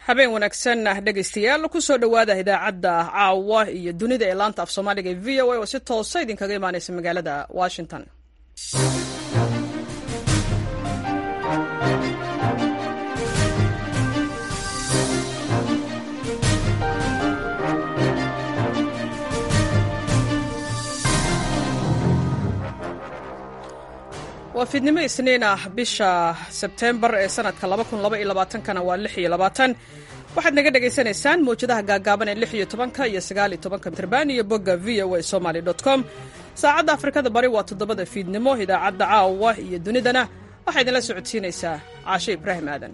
habeen wanaagsan dhegaystayaal kusoo dhowaada idaacadda caawa iyo dunida ee laanta af soomaaliga ee v o a oo si toosa idinkaga imaaneysa magaalada washington waa fiidnimo isniin ah bisha sebtembar ee sanadka kana waa waxaad naga dhagaysanaysaan mawjadaha gaagaaban ee iyo tobanka iyo sagaal iyo tobanka mitrban iyo bogga v o a somaly com saacadda afrikada bari waa toddobada fiidnimo idaacadda caawa iyo dunidana waxaa idinla socodsiinaysaa caashe ibraahim aadan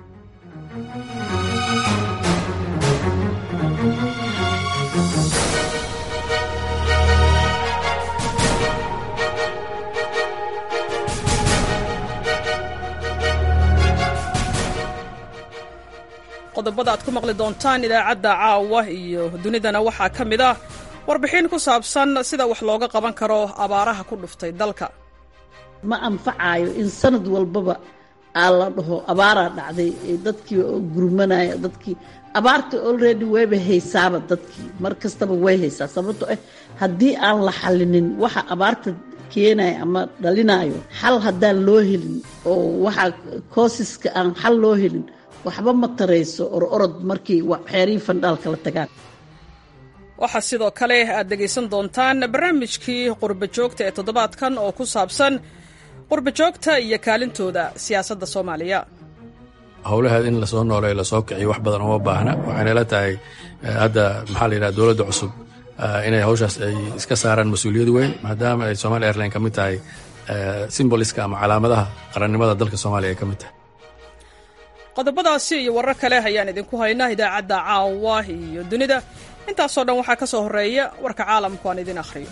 qodobada aad ku maqli doontaan idaacadda caawa iyo dunidana waxaa ka mid ah warbixin ku saabsan sida wax looga qaban karo abaaraha ku dhuftay dalka ma anfacayo in sanad walbaba aa la dhaho abaaraa dhacday dadkii oo gurmanaya dadkii abaarta already wayba haysaaba dadkii mar kastaba way haysaa sababto ah haddii aan la xallinin waxa abaarta keenaya ama dhalinayo xal haddaan loo helin oo waxa koosiska aan xal loo helin waxba ma tarayso or orod markii xeerihii fandhaalka la tagaan waxaa sidoo kale aad dhegaysan doontaan barnaamijkii qurba joogta ee toddobaadkan oo ku saabsan qurba joogta iyo kaalintooda siyaasadda soomaaliya howlaheed in lasoo nooleeyo lasoo kiciyo wax badan uma baahna waxaynala tahay hadda maxaa la yidhaha dowladda cusub inay hawshaas ay iska saaraan mas-uuliyad weyn maadaama ay somalia airline ka mid tahay simboliska ama calaamadaha qarannimada dalka soomaaliya ay ka mid tahay qodobadaasi iyo warar kale ayaan idinku haynaa idaacadda caawa iyo dunida intaasoo dhan waxaa ka soo horreeya warka caalamku aan idin akhriyo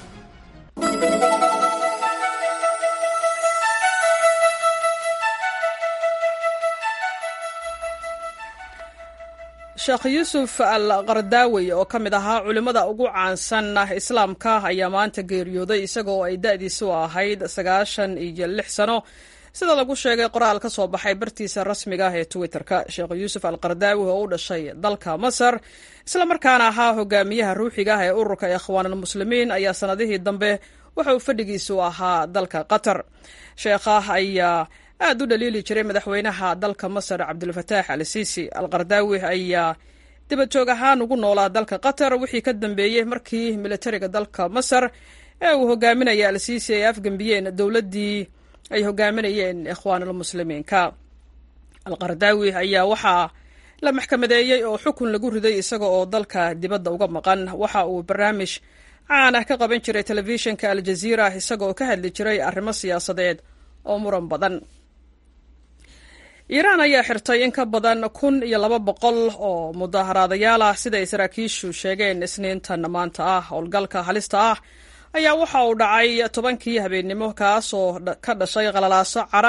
sheekh yuusuf al qardaawi oo ka mid ahaa culimmada ugu caansan islaamka ayaa maanta geeriyooday isagoo ay da'diisu ahayd sagaashan iyo lix sano sida lagu sheegay qoraal ka soo baxay bartiisa rasmiga ah ee twitter-ka sheekh yuusuf al qardaawi oo u dhashay dalka masar islamarkaana ahaa hogaamiyaha ruuxiga ah ee ururka ikhwaanulmuslimiin ayaa sanadihii dambe waxa uu fadhigiisu ahaa dalka qatar sheekha ayaa aad u dhaliili jiray madaxweynaha dalka masar cabdulfataax al siisi al qardaawi ayaa dibajoog ahaan ugu noolaa dalka qatar wixii ka dambeeyey markii militariga dalka masar ee uu hogaaminaya al siisi ay afgembiyeen dowladdii ay hogaaminayeen ikhwaanulmuslimiinka alqardaawi ayaa waxaa la maxkamadeeyey oo xukun lagu riday isaga oo dalka dibadda uga maqan waxa uu barnaamij caan ah ka qaban jiray telefishinka aljaziira isaga oo ka hadli jiray arrimo siyaasadeed oo muran badan iiraan ayaa xirtay in ka badan kun iyo laba boqol oo mudaaharaadayaal ah siday saraakiishu sheegeen isniintan maanta ah howlgalka halista ah ayaa waxa uu dhacay tobankii habeennimo kaasoo ka dhashay qalalaaso cara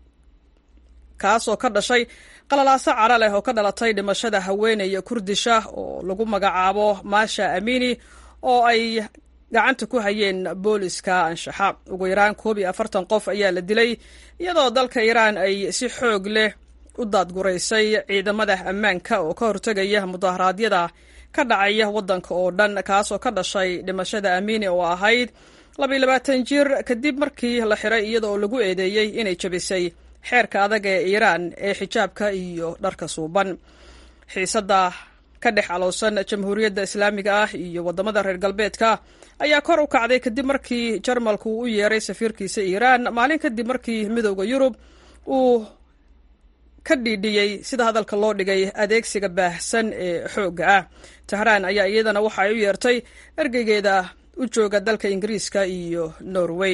kaasoo ka dhashay qalalaaso cara leh oo ka dhalatay dhimashada haweeney kurdisha oo lagu magacaabo maasha amini oo ay gacanta ku hayeen booliska anshaxa ugu yaraan koob iyo afartan qof ayaa la dilay iyadoo dalka iiraan ay si xoog leh u daadguraysay ciidamada ammaanka oo ka hortegaya mudaharaadyada ka dhacaya waddanka oo dhan kaasoo ka dhashay dhimashada amiini oo ahayd labaiyo labaatan jir kadib markii la xiray iyadaoo lagu eedeeyey inay jabisay xeerka adag ee iiraan ee xijaabka iyo dharka suuban xiisadda ka dhex alowsan jamhuuriyadda islaamiga ah iyo waddamada reer galbeedka ayaa kor u kacday kadib markii jarmalku uu u yeeray safiirkiisa iiraan maalin kadib markii midowda yurub uu ka dhiidhiyey sida hadalka loo dhigay adeegsiga baahsan ee xoogga ah tahraan ayaa iyadana waxa ay u yeertay ergeygeeda u jooga dalka ingiriiska iyo norway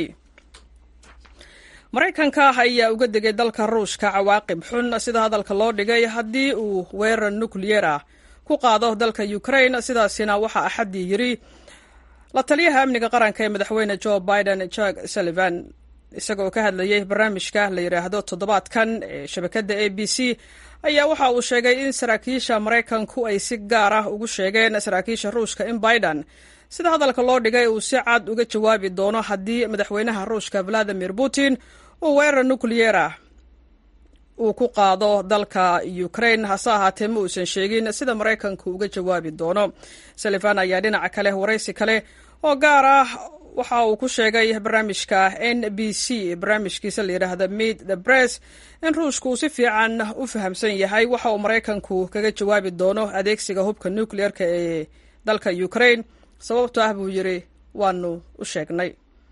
maraykanka ayaa uga degay dalka ruushka cawaaqib xun sida hadalka loo dhigay haddii uu weerar nukliyer ah ku qaado dalka ukraine sidaasina waxaa axaddii yiri la taliyaha amniga qaranka ee madaxweyne joe biden jack sullivan isagoo ka hadlayay barnaamijka la yidhaahdo toddobaadkan ee shabakadda a b c ayaa waxa uu sheegay in saraakiisha maraykanku ay si gaar ah ugu sheegeen saraakiisha ruushka in biden sida hadalka loo dhigay uu si cad uga jawaabi doono haddii madaxweynaha ruushka valadimir putin uu weerar nukliyer ah uu ku qaado dalka ukraine hase ahaatee ma uusan sheegin sida maraykanku uga jawaabi doono salifan ayaa dhinaca kale waraysi kale oo gaar ah waxa uu ku sheegay barnaamijka n b c barnaamijkiisa la yidhaahda meet the bress in ruushka uu si fiican u fahamsan yahay waxa uu maraykanku kaga jawaabi doono adeegsiga hubka nucleer-ka ee dalka ukraine sababto ah buu yidhi waanu u sheegnay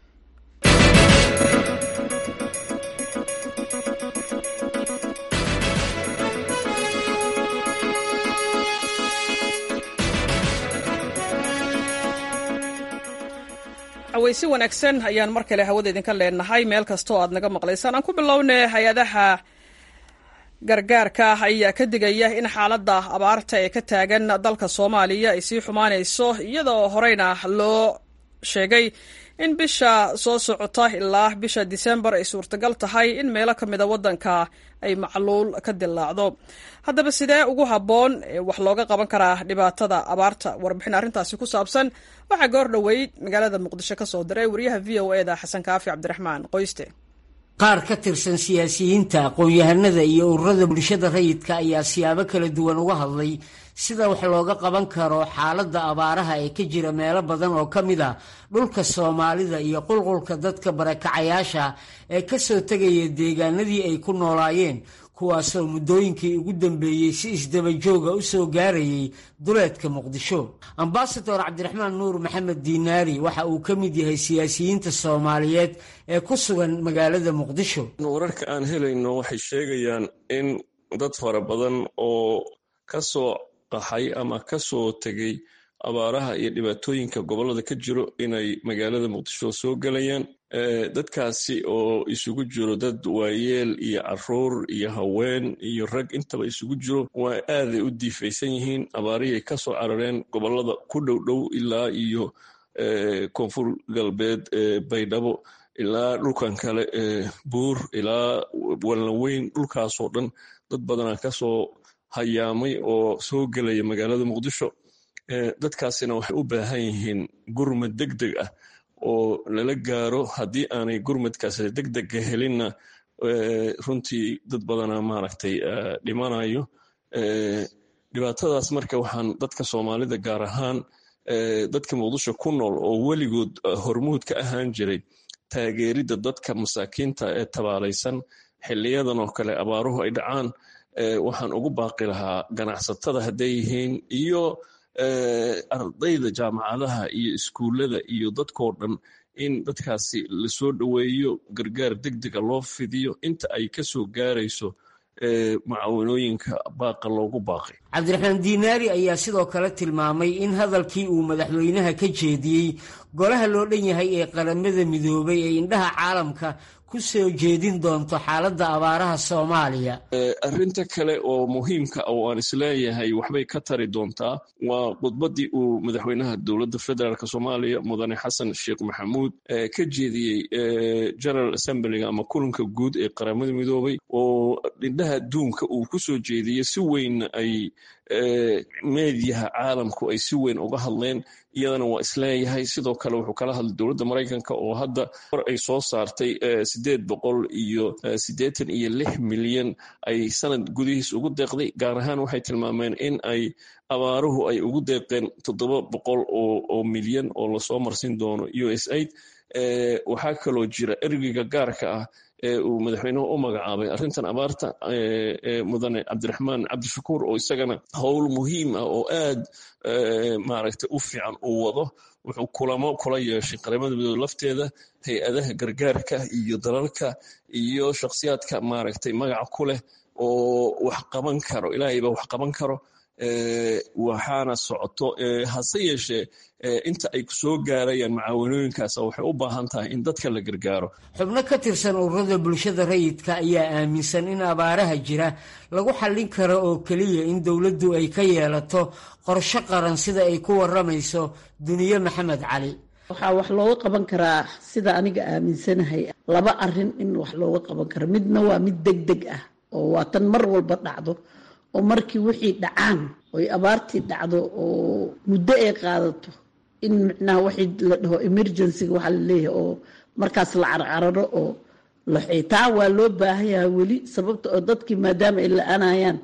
aweysi wanaagsan ayaan mar kale hawada idinka leenahay meel kastoo aad naga maqlaysaan aan ku bilowna hay-adaha gargaarka ayaa ka digaya in xaaladda abaarta ee ka taagan dalka soomaaliya ay sii xumaanayso iyadoo horeyna loo sheegay in bisha soo socota ilaa bisha disembar ay suurtagal tahay in meelo ka mida waddanka ay macluul ka dillaacdo haddaba sidee ugu habboon wax looga qaban karaa dhibaatada abaarta warbixin arrintaasi ku saabsan waxaa goor dhoweyd magaalada muqdisho ka soo diray wariyaha v o e da xasan kaafi cabdiraxmaan qoyste qaar ka tirsan siyaasiyiinta aqoon-yahanada iyo ururada bulshada rayidka ayaa siyaabo kala duwan uga hadlay sida wax looga qaban karo xaaladda abaaraha ee ka jira meelo badan oo ka mid a dhulka soomaalida iyo qulqulka dadka barakacayaasha ee kasoo tegaya deegaanadii ay ku noolaayeen kuwaasoo muddooyinkii ugu dambeeyey si isdabajooga u soo gaarayay duleedka muqdisho ambasador cabdiraxmaan nuur maxamed diinaari waxa uu ka mid yahay siyaasiyiinta soomaaliyeed ee ku sugan magaalada muqdisho wararka aan helayno waxay sheegayaan in dad fara badan oo kasoo qaxay ama kasoo tegay abaaraha iyo dhibaatooyinka gobolada ka jiro inay magaalada muqdisho soo gelayaan dadkaasi oo isugu jiro dad waayeel iyo caruur iyo haween iyo rag intaba isugu jiro waa aaday u diifaysan yihiin abaarihii kasoo carareen gobolada ku dhow dhow ilaa iyo koonfur galbeed baydhabo ilaa dhulkan kale buur ilaa walnaweyn dhulkaasoo dhan dad badana kasoo hayaamay oo soo gelaya magaalada muqdisho dadkaasina waxay u baahan yihiin gurmad deg deg ah oo lala gaaro haddii aanay gurmadkaas degdega helinna runtii dad badana maaragtay dhimanayo dhibaatadaas marka waxaan dadka soomaalida gaar ahaan dadka muqdisho ku nool oo weligood hormuud ka ahaan jiray taageeridda dadka masaakiinta ee tabaalaysan xiliyadan oo kale abaaruhu ay dhacaan waxaan ugu baaqi lahaa ganacsatada hadday yihiin iyo ardayda jaamacadaha iyo iskuullada iyo dadkoo dhan in dadkaasi lasoo dhoweeyo gargaar deg dega loo fidiyo inta ay ka soo gaarayso macaawinooyinka baaqa loogu baaqay cabdiraxmaan diinaari ayaa sidoo kale tilmaamay in hadalkii uu madaxweynaha ka jeediyey golaha loo dhan yahay ee qaramada midoobay ee indhaha caalamka ku soo jeedin doonto xaaladda abaaraha soomaaliya arrinta kale oo muhiimka oo aan isleeyahay waxbay ka tari doontaa waa khudbaddii uu madaxweynaha dowladda federaalk soomaaliya mudane xasan sheekh maxamuud ka jeediyey general assemblyga ama kulanka guud ee qaramada midoobay oo indhaha adduunka uu ku soo jeediyey si weyn ay meediyaha caalamku ay si weyn uga hadleen iyadana waa isleeyahay sidoo kale wuxuu kala hadlay dowladda maraykanka oo hadda war ay soo saartay sideed boqol iyo siddeetan iyo lix milyan ay sanad gudihiis ugu deeqday gaar ahaan waxay tilmaameen in ay abaaruhu ay ugu deeqeen toddoba boqol oo milyan oo lasoo marsin doono u s aid waxaa kaloo jira ergeyga gaarka ah ee uu madaxweynuhu u magacaabay arrintan abaarta mudane cabdiraxmaan cabdishakuur oo isagana howl muhiim ah oo aad maaragtay u fiican uu wado wuxuu kulamo kula yeeshay qaramada midoobe lafteeda hay-adaha gargaarka iyo dalalka iyo shakhsiyaadka maaragtay magaca ku leh oo wax qaban karo ilaahay baa wax qaban karo waxaana socoto hase yeeshee inta ay soo gaarayaan macaawanooyinkaas waxay u baahan tahay in dadka la gargaaro xubno ka tirsan ururada bulshada rayidka ayaa aaminsan in abaaraha jira lagu xallin karo oo keliya in dowladdu ay ka yeelato qorsho qaran sida ay ku waramayso duniye maxamed cali waxaa wax looga qaban karaa sida aniga aaminsanahay laba arin in wax looga qaban karo midna waa mid deg deg ah oo waa tan mar walba dhacdo oo markii wixii dhacaan oy abaartii dhacdo oo muddo ay qaadato in micnaha waxii la dhaho emergencyga waxaa laleeyahay oo markaas la carcararo oo taa waa loo baahan yahay weli sababta oo dadkii maadaama ay la-anayaan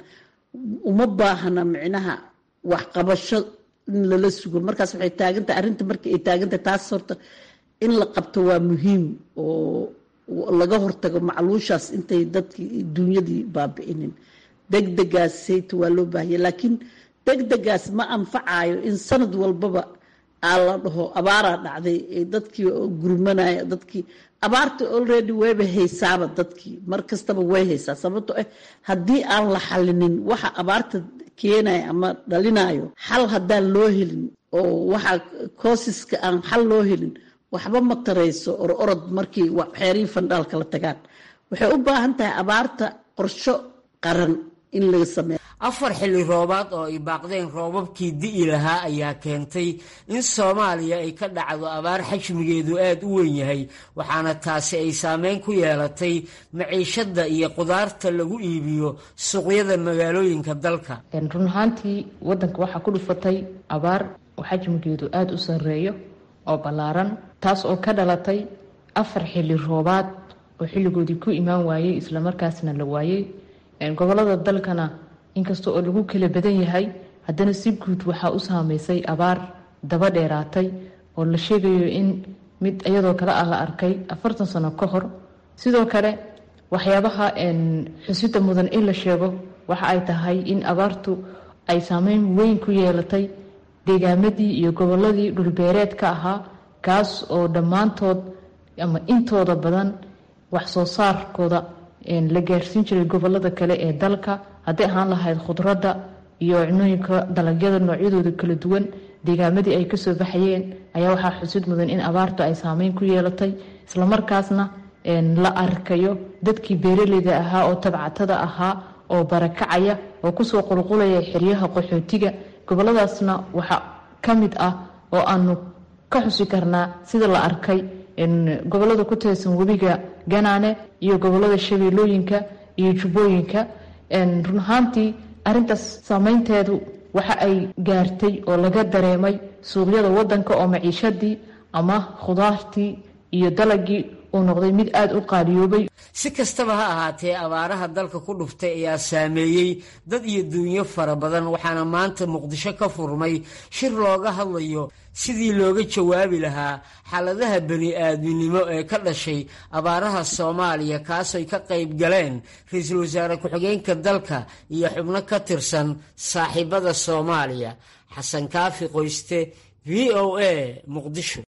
uma baahna micnaha waxqabasho in lala sugo markaas waxay taagantahay arrinta markii ay taagantahay taas horta in la qabto waa muhiim oo laga hortago macluushaas intay dadkii duunyadii baabi'inin degdegaas sayta waa loo baahanya laakiin degdegaas ma anfacayo in sanad walbaba aa la dhaho abaaraa dhacday dadkii gurmanaya dadkii abaarta already wayba haysaaba dadkii mar kastaba way haysaa sababto ah haddii aan la xalinin waxa abaarta keenaya ama dhalinayo xal haddaan loo helin oo waxa koosiska aan xal loo helin waxba ma tarayso or orod markii xeerihii fandhaalka la tagaan waxay u baahan tahay abaarta qorsho qaran in laga sameeyo afar xilli roobaad oo ay baaqdeen roobabkii di'i lahaa ayaa keentay in soomaaliya ay ka dhacdo abaar xajmigeedu aada u weyn yahay waxaana taasi ay saameyn ku yeelatay maciishadda iyo qudaarta lagu iibiyo suuqyada magaalooyinka dalka run ahaantii waddanka waxaa ku dhufatay abaar oo xajmigeedu aada u sarreeyo oo ballaaran taas oo ka dhalatay afar xilli roobaad oo xilligoodii ku imaan waayey islamarkaasna la waayey gobolada dalkana inkasta oo lagu kala badan yahay haddana si guud waxaa u saameysay abaar daba dheeraatay oo la sheegayo in mid iyadoo kale ah la arkay afartan sano ka hor sidoo kale waxyaabaha xusida mudan in la sheego waxa ay tahay in abaartu ay saameyn weyn ku yeelatay deegaamadii iyo goboladii dhulbeereedka ahaa kaas oo dhammaantood ama intooda badan wax soo saarkooda la gaarsiin jiray gobolada kale ee dalka hadday ahaan lahayd khudradda iyo cunooyinka dalagyada noocyadooda kala duwan deegaamadii ay kasoo baxayeen ayaa waxaa xusid mudan in abaartu ay saameyn ku yeelatay islamarkaasna la arkayo dadkii beeraleyda ahaa oo tabcatada ahaa oo barakacaya oo kusoo qulqulaya xeryaha qaxootiga goboladaasna waxaa ka mid ah oo aanu ka xusi karnaa sida la arkay gobolada ku tirsan webiga ganaane iyo gobolada shabeellooyinka iyo jubbooyinka run ahaantii arintaas saameynteedu waxa ay gaartay oo laga dareemay suuqyada wadanka oo maciishadii ama khudaartii iyo dalagii uu noqday mid aada u qaaliyoobay si kastaba ha ahaatee abaaraha dalka ku dhuftay ayaa saameeyey dad iyo duunyo fara badan waxaana maanta muqdisho ka furmay shir looga hadlayo sidii looga jawaabi lahaa xaaladaha bani-aadminimo ee ka dhashay abaaraha soomaaliya kaasay ka qayb galeen ra-iisul wasaare ku-xigeenka dalka iyo xubno ka tirsan saaxiibada soomaaliya xasan kaafi qoyste v o a muqdisho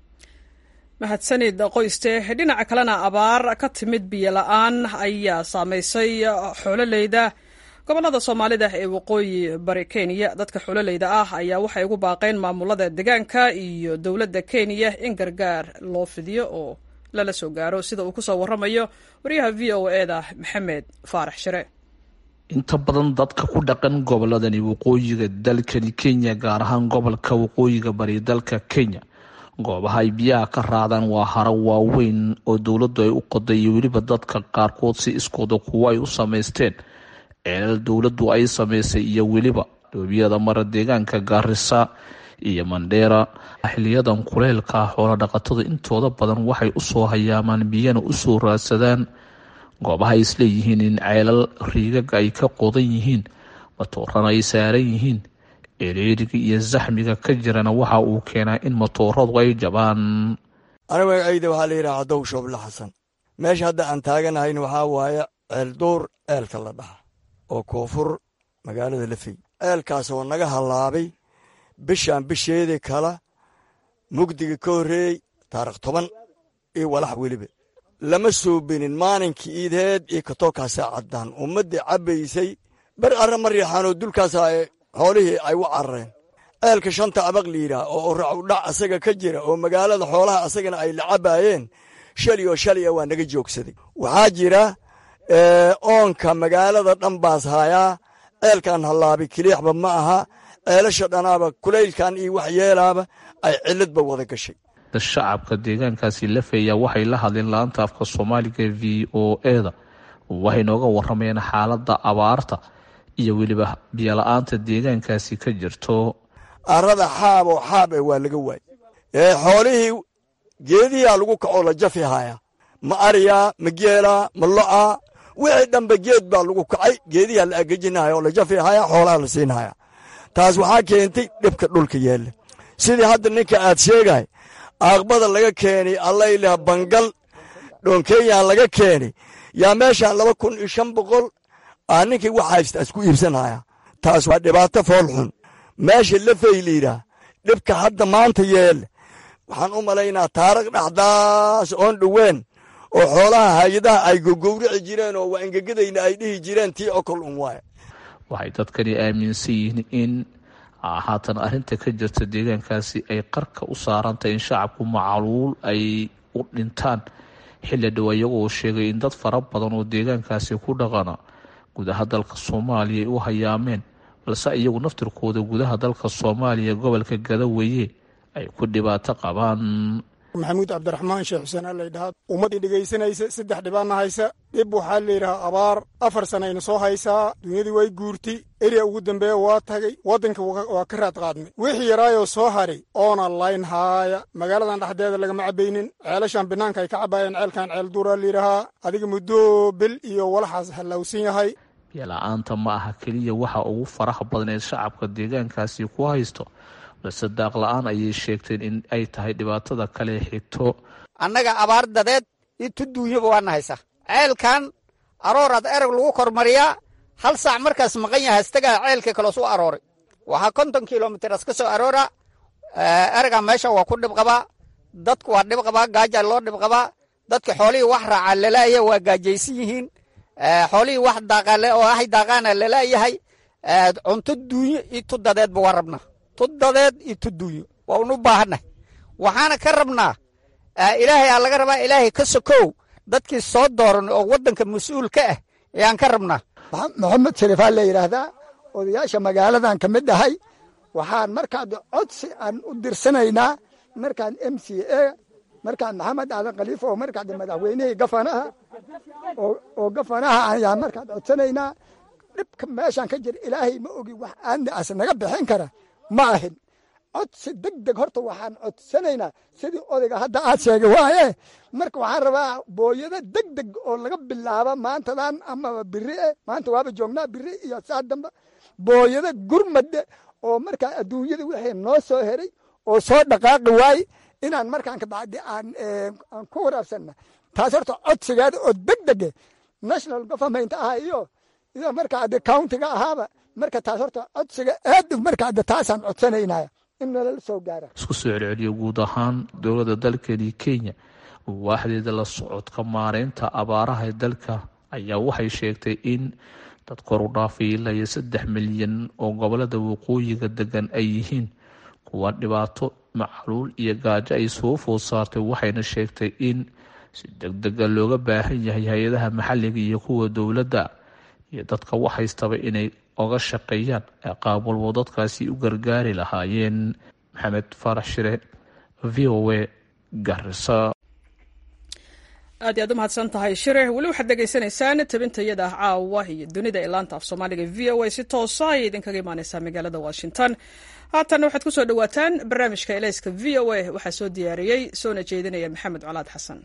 mahadsanid qoyste dhinaca kalena abaar ka timid biyo la-aan ayaa saameysay xoololeyda gobolada soomaalida ee waqooyi bari kenya dadka xoololeyda ah ayaa waxay ugu baaqeen maamulada deegaanka iyo dowladda kenya in gargaar loo fidiyo oo lala soo gaaro sida uu kusoo waramayo wariyaha v o eda maxamed faarax shire inta badan dadka ku dhaqan goboladani waqooyiga dalkani kenya gaar ahaan gobolka waqooyiga bari dalka kenya goobaha ay biyaha ka raadaan waa haro waaweyn oo dowladdu ay u qoday iyo weliba dadka qaarkood si iskooda kuwo ay u samaysteen ceelal dowladdu ay samaysay iyo weliba dhoobiyada mara deegaanka gaarisa iyo mandheera xiliyadan kuleylka ah xoola dhaqatada intooda badan waxay usoo hayaamaan biyana usoo raadsadaan goobaha ay isleeyihiin in ceelal riigaga ay ka qodan yihiin matoorana ay saaran yihiin ereeriga iyo zaxmiga ka jirana waxa uu keenaa in matooradu ay jabaan aniga magacayda waxaa la yidhaha cadow shooble xasan meesha hadda aan taaganahayna waxaa waaye ceelduur ceelka la dhaha oo koonfur magaalada lafey ceelkaas oo naga hallaabay bishaan bisheedii kala mugdiga ka horreeyey taarikh toban iyo walax weliba lama suubinin maalinkii iideed iyo katookaasa caddaan ummaddii cabbaysay ber arra ma riixaanoo dulkaasa xoolihii ay u carareen ceelka shanta abaq liidhaah oo racudhac asaga ka jira oo magaalada xoolaha asagana ay la cabbaayeen shali oo shali a waa naga joogsaday waxaa jira oonka magaalada dhan baas haayaa ceelkan hallaabi kiliixba ma aha ceelasha dhanaaba kulaylkan iyo wax yeelaaba ay ciladba wada gashay shacabka deegaankaasi lafeeya waxay la hadleen la-anta afka soomaaliga v o eda waxay nooga waramayeen xaaladda abaarta iyo weliba biyola-aanta deegaankaasi ka jirto arada xaaboo xaab e waa laga waayey xoolihii geedihiaa lagu kacoo la jafi haayaa ma ariyaa ma geelaa ma lo'aa wixii dhanba geed baa lagu kacay geediyaa la agejinaya oo la jafihaya xoolaha la siinaya taas waxaa keentay dhibka dhulka yeelle sidii hadda ninka aad sheegay aaqbada laga keenay allaylah bangal dhoonkeeyaan laga keenay yaa meeshaan laba kun iyo shan boqol aa ninkii wax haysta isku iibsanaya taas waa dhibaato fool xun meesha lafay liidhaa dhibka hadda maanta yeelle waxaan u malaynaa taarikh dhexdaas oon dhoween oo xoolaha hay-adaha ay gogowrici jireen oo waa engegadayna ay dhihi jireen tii okol un waay waxay dadkani aaminsan yihiin in haatan arrinta ka jirta deegaankaasi ay qarka u saarantahay in shacabku macaluul ay u dhintaan xilli dhow iyagoo sheegay in dad fara badan oo deegaankaasi ku dhaqana gudaha dalka soomaaliya ay u hayaameen balse iyagu naftirkooda gudaha dalka soomaaliya gobolka gadaweeye ay ku dhibaato qabaan maxamuud cabdiraxmaan sheekh xuseen aa laydhahaa ummaddii dhegaysanaysa saddex dhibaana haysa dhib waxaa layidhahaa abaar afar sanayna soo haysaa dunyadii way guurtay eriya ugu dambeeya waa tagay waddanka waa ka raad qaadnay wixii yaraayoo soo haray oona layn haaya magaaladan dhexdeeda lagama cabaynin ceelashan banaanka ay ka cabaayeen ceelkan ceel duuraa layidhahaa adiga muddo bil iyo walaxaas hallawsan yahay biyola-aanta ma aha keliya waxa ugu faraha badan ee shacabka deegaankaasi ku haysto balse daaq la-aan ayay sheegteen in ay tahay dhibaatada kale xigto annaga abaar dadeed iyo tuduunyaba waana haysa ceelkan arooraad erag lagu kormariyaa hal saac markaas maqan yaha istagaa ceelka kaloo suu arooray waxaa konton kilomitras ka soo aroora eraga meesha waa ku dhib qabaa dadku waa dhib qabaa gaajaa loo dhib qabaa dadka xoolihii wax raacaa lalaaya waa gaajaysan yihiin xoolihii wax daaqaale oo ahay daaqaana lalaayahay cunto duunyo iyo tudadeedba waa rabnaa tudadeed iyo tuduunyo waa unu baahannahay waxaana ka rabnaa ilaahay aa laga rabaa ilaahay ka sokow dadkii soo dooran oo waddanka mas-uul ka ah ayaan ka rabnaa maxamed sharifaa la yidhaahdaa odayaasha magaaladan ka mid ahay waxaan markaad codsi aan u dirsanaynaa markaan m c a markaan maxamed aadan khaliifa oo markaad madaxweynihii gafanaha oo gafanaha ayaan markaad codsanaynaa dhibka meeshaan ka jira ilaahay ma ogi wax aanaas naga bixin kara ma ahin codsi deg deg horta waxaan codsanaynaa sidii odayga hadda aad sheegay waaye marka waxaan rabaa booyado deg deg oo laga bilaaba maantadan amaba biri e maanta waaba joognaa biri iyo saa damba booyado gurmade oo markaa adduunyada wixii noo soo heray oo soo dhaqaaqi waaye inaan markaan kabacdi aan aan ku waraabsanna taas horta codsigeeda oo deg dege national government ah iyo iyo markaa de countiga ahaaba marka taas horta codsiga aad markaa de taasaan codsanaynaya in nalala soo gaara isku soo celceliyo guud ahaan dowladda dalkani kenya waaxdeeda la socodka maareynta abaaraha ee dalka ayaa waxay sheegtay in dad kor u dhaafay ilaa iyo saddex milyan oo gobolada waqooyiga degan ay yihiin kuwa dhibaato macluul iyo gaajo ay soo food saartay waxayna sheegtay in si deg dega looga baahan yahay hay-adaha maxalliga iyo kuwa dowladda iyo dadka waxhaystaba inay oga shaqeeyaan qaab walbo dadkaasi u gargaari lahaayeen maxamed faarax shire v o a garisa aad iy aad u mahadsan tahay shire weli waxaad dhegaysanaysaan tabintayada ah caawa iyo dunida ee laanta af soomaaliga v o a si toosa ayay idinkaga imaaneysaa magaalada washington haatanna waxaad kusoo dhawaataan barnaamijka elayska v o a waxaa soo diyaariyey soona jeedinaya maxamed colaad xasan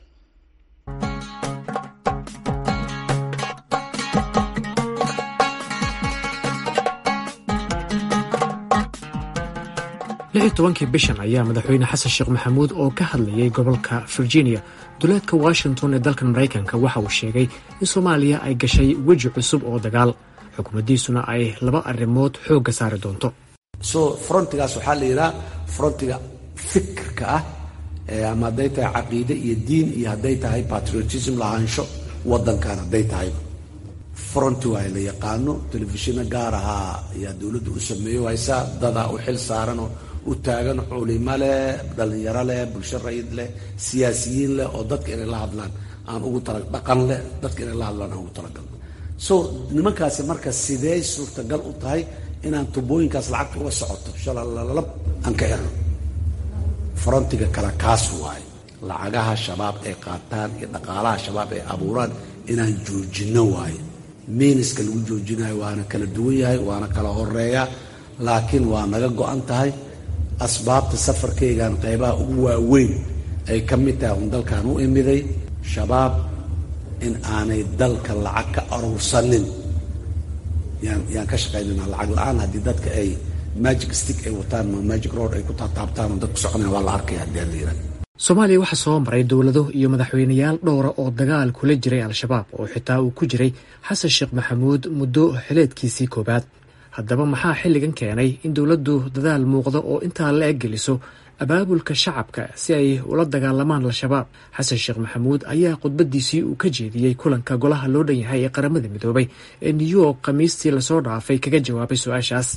lixi tobankii bishan ayaa madaxweyne xasan sheekh maxamuud oo ka hadlayay gobolka virginia duleedka washington ee dalkan maraykanka waxa uu sheegay in soomaaliya ay gashay weji cusub oo dagaal xukuumaddiisuna ay laba arrimood xoogga saari doonto so frontigaas waxaa la yidhaha frontiga fikirka ah ama hadday tahay caqiide iyo diin iyo hadday tahay patriotism lahaansho waddankan hadday tahay fronti waa la yaqaano telefishino gaar ahaa ayaa dowladdu u sameeyo haysaa dadaa u xil saaranoo u taagan culimo leh dhallinyaro leh bulsho rayid leh siyaasiyiin leh oo dadka inay la hadlaan aan ugu tala dhaqan leh dadka inay la hadlaan aan ugu talagalno so nimankaasi marka sidee suurtagal u tahay inaan tubooyinkaas lacagta uga socoto shalalalab aan ka erno frontiga kale kaas waaye lacagaha shabaab ay qaataan iyo dhaqaalaha shabaab ay abuuraan inaan joojinno waaye miiniska lagu joojinayo waana kala duwan yahay waana kala horeeya laakiin waa naga go-an tahay asbaabta safarkaygan qaybaha ugu waaweyn ay ka mid tahay un dalkan u imiday shabaab in aanay dalka lacag ka aruursanin yaan yaan ka shaqaynayna lacag la-aan haddii dadka ay magic stick ay wataan ma magic road ay ku taataabtaan oo dadku soconaya waa la arkaya haddii aan la yidhaha soomaaliya waxaa soo maray dowlado iyo madaxweyneyaal dhowra oo dagaal kula jiray al-shabaab oo xitaa uu ku jiray xasan sheekh maxamuud muddo xileedkiisii koowaad haddaba maxaa xilligan keenay in dowladdu dadaal muuqda oo intaa la eg geliso abaabulka shacabka si ay ula dagaalamaan al-shabaab xasan sheekh maxamuud ayaa khudbadiisii uu ka jeediyey kulanka golaha loo dhan yahay ee qaramada midoobay ee new york khamiistii lasoo dhaafay kaga jawaabay su-aashaas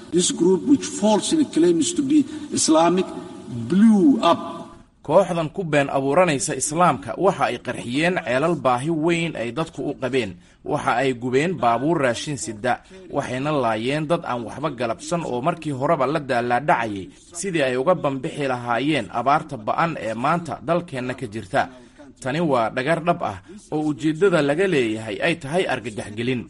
kooxdan ku been abuuranaysa islaamka waxa ay qarxiyeen ceelal baahi weyn ay dadku u qabeen waxa ay gubeen baabuur raashin sida waxayna laayeen dad aan waxba galabsan oo markii horeba la daalaadhacayay sidii ay uga bambixi lahaayeen abaarta ba'an ee maanta dalkeenna ka jirta tani waa dhagar dhab ah oo ujeeddada laga leeyahay ay tahay argagaxgelin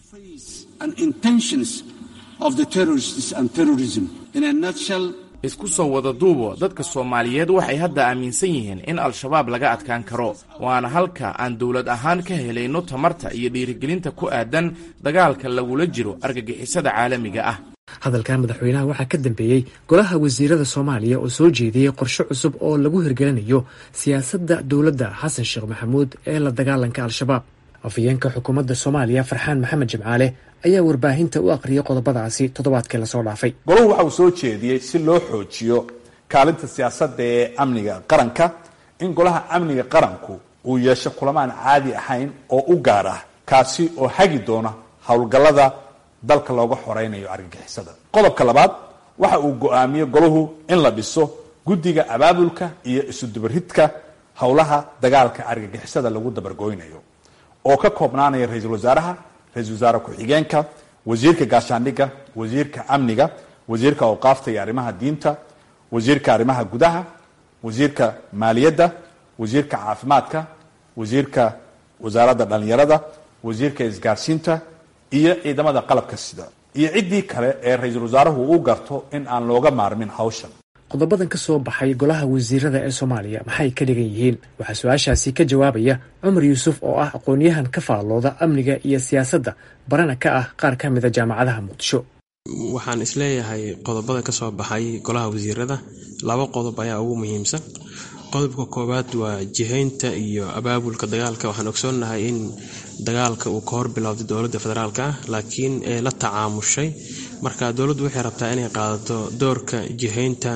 isku soo wada duubo dadka soomaaliyeed waxay hadda aaminsan yihiin in al-shabaab laga adkaan karo waana halka aan dowlad ahaan ka helayno tamarta iyo dhiirigelinta ku aadan dagaalka lagula jiro argagixisada caalamiga ah hadalkan madaxweynaha waxaa ka dambeeyey golaha wasiirada soomaaliya oo soo jeediyey qorshe cusub oo lagu hirgelinayo siyaasadda dowladda xasan sheekh maxamuud ee la dagaalanka al-shabaab afhayeenka xukuumadda soomaaliya farxaan maxamed jimcaale ayaa warbaahinta u aqriyay qodobadaasi toddobaadkii lasoo dhaafay golahu waxa uu soo jeediyey si loo xoojiyo kaalinta siyaasadda ee amniga qaranka in golaha amniga qaranku uu yeesho kulamaan caadi ahayn oo u gaar ah kaasi oo hagi doona howlgallada dalka looga xoreynayo argagixisada qodobka labaad waxa uu go-aamiyey golahu in la dhiso guddiga abaabulka iyo isudubaridka howlaha dagaalka argagixisada lagu dabargooynayo oo ka koobnaanaya ra-iisul wasaaraha ra-isul wasaare ku-xigeenka wasiirka gaashaandhigga wasiirka amniga wasiirka awqaafta iyo arrimaha diinta wasiirka arrimaha gudaha wasiirka maaliyadda wasiirka caafimaadka wasiirka wasaaradda dhallinyarada wasiirka isgaarsiinta iyo ciidamada qalabka sida iyo ciddii kale ee ra-iisul wasaaruhu u garto in aan looga maarmin hawshan qodobadan ka soo baxay golaha wasiirada ee soomaaliya maxay ka dhigan yihiin waxaa su-aashaasi ka jawaabaya cumar yuusuf oo ah aqoon-yahan ka faallooda amniga iyo siyaasadda barana ka ah qaar ka mida jaamacadaha muqdisho waxaan isleeyahay qodobada ka soo baxay golaha wasiirada laba qodob ayaa ugu muhiimsan qodobka koowaad waa jihaynta iyo abaabulka dagaalka waxaan ogsoonnahay in dagaalka uu ka hor bilowday dowladda federaalk ah laakiin ee la tacaamushay marka dowladdu waxay rabtaa inay qaadato doorka jihaynta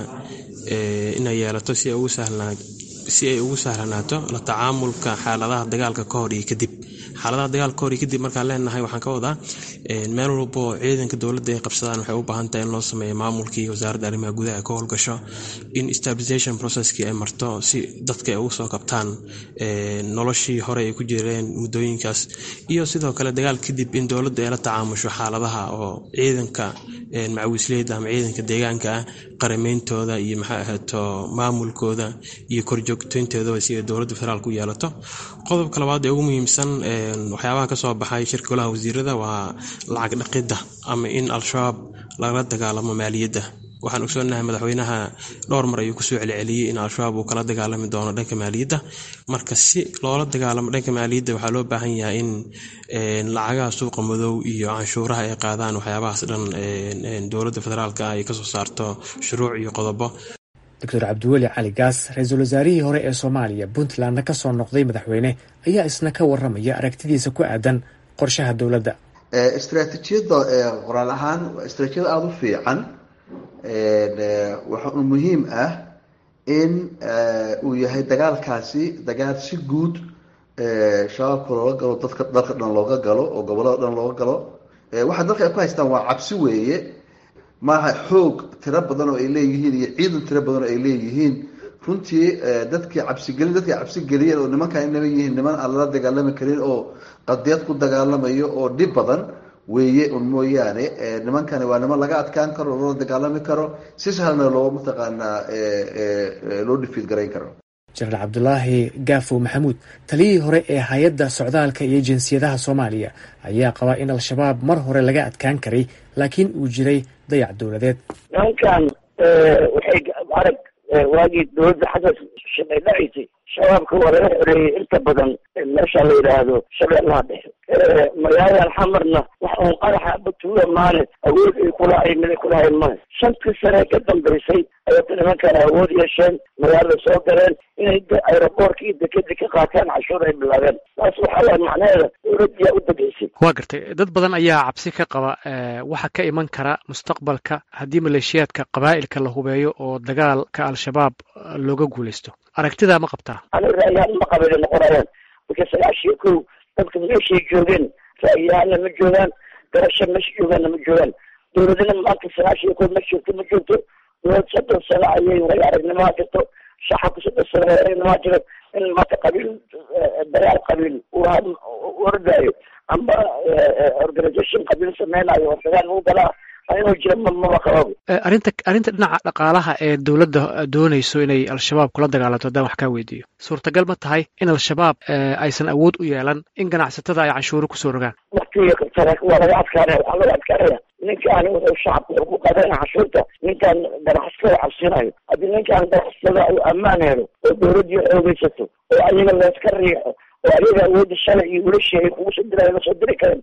inay yeelato si ay ugu sahlanaato la tacaamulka xaaladaha dagaalka ka hor iyo kadib xaaladaha dagaalka kahor iyo kadib markaan leenahay waxaan ka wadaa meel walbo ciidanka dowladda ay qabsadaan waxay u baahan tahay in loo sameeyo maamulkii wasaaradda arrimaha gudaha ay ka howlgasho in stabilization processkii ay marto si dadka ay ugu soo kabtaan noloshii hore ay ku jireen muddooyinkaas iyo sidoo kale dagaal kadib in dowladda ay la tacaamusho xaaladaha oo ciidanka macawisleyda ama ciidanka deegaanka ah qarameyntooda iyo maxay ahaato maamulkooda iyo korjoogtooynteedaba si ay dowladda federaalka u yeelato qodobka labaad ee ugu muhiimsan waxyaabaha kasoo baxay shirka golaha wasiirada waa lacag dhaqidda ama in al-shabaab lagala dagaalamo maaliyadda waxaan ogsoonahay madaxweynaha dhowr mar ayuu kusoo celceliyey in al-shabaab uu kala dagaalami doono dhanka maaliyadda marka si loola dagaalamo dhanka maaliyadda waxaa loo baahan yahay in lacagaha suuqa madow iyo canshuuraha ay qaadaan waxyaabahaas dhan dowladda federaalk ah ay kasoo saarto shuruuc iyo qodobo doctor cabdiweli cali gaas ra-iisul wasaarihii hore ee soomaaliya puntlandna ka soo noqday madaxweyne ayaa isna ka waramaya aragtidiisa ku aadan qorshaha dowladda istraatiijiyadda qoraal ahaan waa istraatijiyad aada u fiican waxa uu muhiim ah in uu yahay dagaalkaasi dagaal si guud shabaabka looga galo dadka dalka dhan looga galo oo gobolada dhan looga galo waxa dadka ay ku haystaan waa cabsi weeye maaha xoog tiro badan oo ay leeyihiin iyo ciidan tiro badan oo ay leeyihiin runtii dadkii cabsigelin dadkii cabsigeliyeen oo nimankan inaba yihiin niman aan lala dagaalami karin oo qadiyad ku dagaalamayo oo dhib badan weeye un mooyaane nimankani waa niman laga adkaan karo loola dagaalami karo si sahlna loo mataqaanaa loo dhifiid garayn karo jenaraal cabdulaahi gaafow maxamuud taliyihii hore ee hay-adda socdaalka iyo jinsiyadaha soomaaliya ayaa qabaa in al-shabaab mar hore laga adkaan karay laakiin uu jiray dayac dowladeed nimankan waxay arag waagii dowladda xasan shaqay dhacaysay shabaabka waa laga xoreeyey inta badan meesha la yidhaahdo shabeellaha dhexe magaaladan xamarna wax uun qaraxa batuuga maale awood ay kulahayn mid ay kulahayn male shantii sane ka dambaysay ayata nimankan awood yeesheen magaalada soo galeen inay aeroboorka iyo dekeda ka qaataan cashuur ay bilaabeen taas waxaa waay macnaheeda dowladdiyaa u degeysa waa gartay dad badan ayaa cabsi ka qaba waxa ka iman kara mustaqbalka haddii maleeshiyaadka qabaa'ilka la hubeeyo oo dagaalka al-shabaab looga guulaysto aragtidaa ma qabtaa aniga ra'yahaan ma qabay noqonayaan marka sagaashiyo kow dadka meeshay joogeen ra'yahaanna ma joogaan garasho meesha joogaanna ma joogaan dowladina maanta sagaashiyo kow ma joogto ma joogto dowlad soddon sano ayay way aragnimaa jirto shacabka soddon sano way aragnimaa jiro in maanta qabiil dagaal qabiil uu ordaayo amba organisation qabiil sameynayo oo dagaal lagu galaa inuu jiro mama qababo arrinta arrinta dhinaca dhaqaalaha ee dowladda doonayso inay al-shabaab kula dagaalanto haddaan wax kaa weydiiyo suurtagal ma tahay in al-shabaab aysan awood u yeelan in ganacsatada ay canshuuro kusoo rogaan waktiga waa laga adkaanaya waxaa laga adkaanaya ninkaan wuxuu shacabka wuxuu ku qaadanaya canshuurta ninkaan ganacsatada cabsinayo haddii ninkaan ganacsatada uu ammaan helo oo dowladdii xoogeysato oo ayaga layska riixo oo ayaga awoodda shalay iyo wiilashii ay kugu soo dirayo lasoo diri karen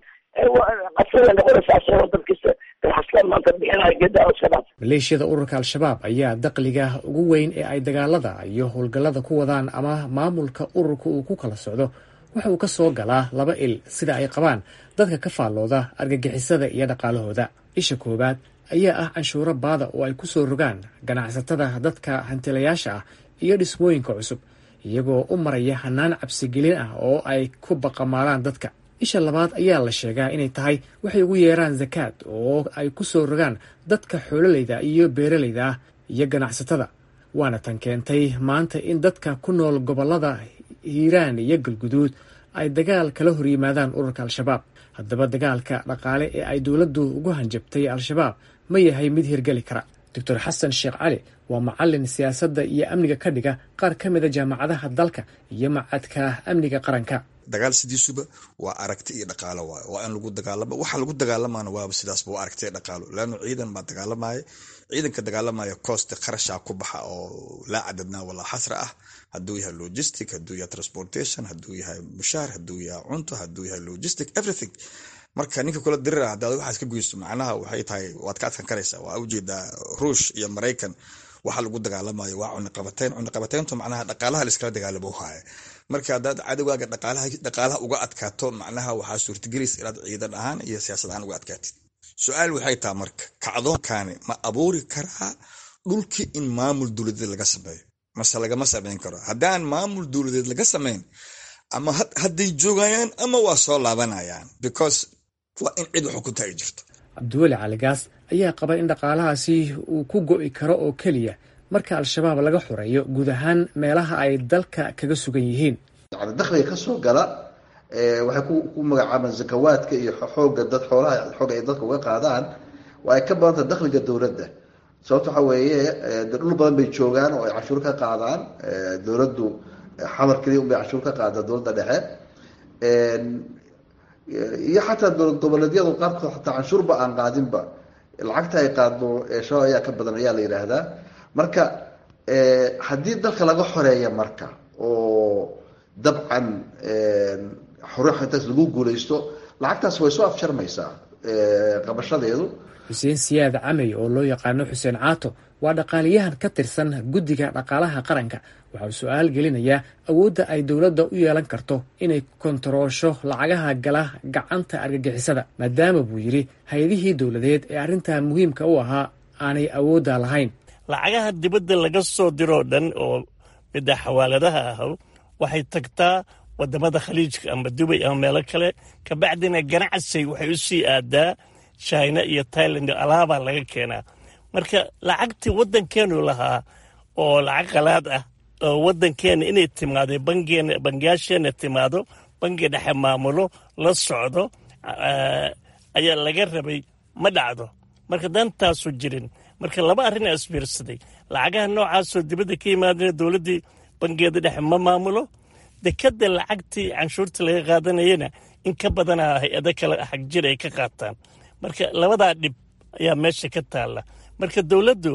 qasada noqonaysa asagoo dadkista ganacsatada maanta bixinayo geedaa iska dhaaf maleeshiyada ururka al-shabaab ayaa daqliga ugu weyn ee ay dagaalada iyo howlgallada ku wadaan ama maamulka ururka uu ku kala socdo waxa uu ka soo galaa laba il sida ay qabaan dadka ka faallooda argagixisada iyo dhaqaalahooda isha koowaad ayaa ah canshuuro baada oo ay ku soo rogaan ganacsatada dadka hantilayaasha ah iyo dhismooyinka cusub iyagoo u maraya hanaan cabsigelin ah oo ay ku baqamaalaan dadka isha labaad ayaa la sheegaa inay tahay waxay ugu yeeraan zakaad oo ay ku soo rogaan dadka xoololayda iyo beeralayda ah iyo ganacsatada waana tan keentay maanta in dadka ku nool gobollada hiiraan iyo galguduud ay dagaal kala hor yimaadaan ururka al-shabaab haddaba dagaalka dhaqaale ee ay dowladdu ugu hanjabtay al-shabaab ma yahay mid hirgeli kara doctor xasan sheekh cali waa macalin siyaasadda iyo amniga ka dhiga qaar ka mida jaamacadaha dalka iyo macadka amniga qaranka dagaal sidiisuba waa aragti iyo dhaqaalo waay waa in lagu dagaalama waxa lagu dagaalamaana waaba sidaasba waa aragti iyo dhaqaalo leanno ciidan baa dagaalamaya ciidanka dagaalamaya cooste kharashaa ku baxa oo laa cadadnaa walaa xasra ah hadduu yahay logistic hadduu yahay transportation hadduu yahay mushaar hadduu yahay cunto hadduu yahay logistic everything marka ninka kula dirira haddaad waxaas ka goysto macnaha waxay tahay waad ka adkan karaysaa waa ujeedaa ruush iyo maraykan waxa lagu dagaalamayo waa cuniqabateyn cuniqabateyntu macnaha dhaqaalaha laiskala dagaalamo haya marka haddaad cadowgaaga dhaqaalaha uga adkaato macnaha waxaa suurtagelaysa inaad ciidan ahaan iyo siyaasad ahaan uga adkaatid su-aal waxay taha marka kacdoonkani ma abuuri karaa dhulkii in maamul dowladeed laga sameeyo mase lagama sameyn karo haddaan maamul dowladeed laga sameyn ama hadday joogayaan ama waa soo laabanayaan because waa in cid wax ku taagi jirto cabdiweli caligaas ayaa qaba in dhaqaalahaasi uu ku go'i karo oo keliya marka al-shabaab laga xoreeyo guud ahaan meelaha ay dalka kaga sugan yihiin yani dakhliga ka soo gala waxay ku magacaabaan zakawaadka iyo xooga dad xoolaha xooga ay dadka uga qaadaan waa ay ka badanta dakhliga dowladda sababto waxa weeye de dhul badan bay joogaan oo ay canshuur ka qaadaan dowladdu xamar keliya unbay canshuur ka qaada dowladda dhexe iyo xataa dowlad goboleedyadu qaarkood xataa canshuurba aan qaadinba lacagta ay qaadno shabaab ayaa ka badan ayaa la yidhaahdaa marka haddii dalka laga xoreeya marka oo dabcan xore intaas lagu guulaysto lacagtaas way soo afjarmaysaa qabashadeedu xuseen siyaad camey oo loo yaqaano xuseen caato waa dhaqaaliyahan ka tirsan guddiga dhaqaalaha qaranka waxa uu su-aal gelinayaa awoodda ay dowladda u yeelan karto inay kontaroosho lacagaha gala gacanta argagixisada maadaama buu yidhi hay-adihii dowladeed ee arrintan muhiimka u ahaa aanay awoodda lahayn lacagaha dibadda laga soo diroo dhan oo midda xawaaladaha ah waxay tagtaa wadamada khaliijka ama dubay ama meelo kale kabacdina ganacsi waxay u sii aadaa china iyo tailand alaabaa laga keenaa marka lacagtii waddankeenu lahaa oo lacag qalaad ah oo waddankeena inay timaado bangeena bangiyaasheena timaado bangi dhexe maamulo la socdo ayaa laga rabay ma dhacdo marka dantaasu jirin marka laba arrinaa isbiirsaday lacagaha noocaasoo dibadda ka yimaadana dowladdii bangeeda dhexe ma maamulo dekadda lacagtii canshuurta laga qaadanayana in ka badanaa hay-ado kale xag jir ay ka qaataan marka labadaa dhib ayaa meesha ka taalla marka dowladdu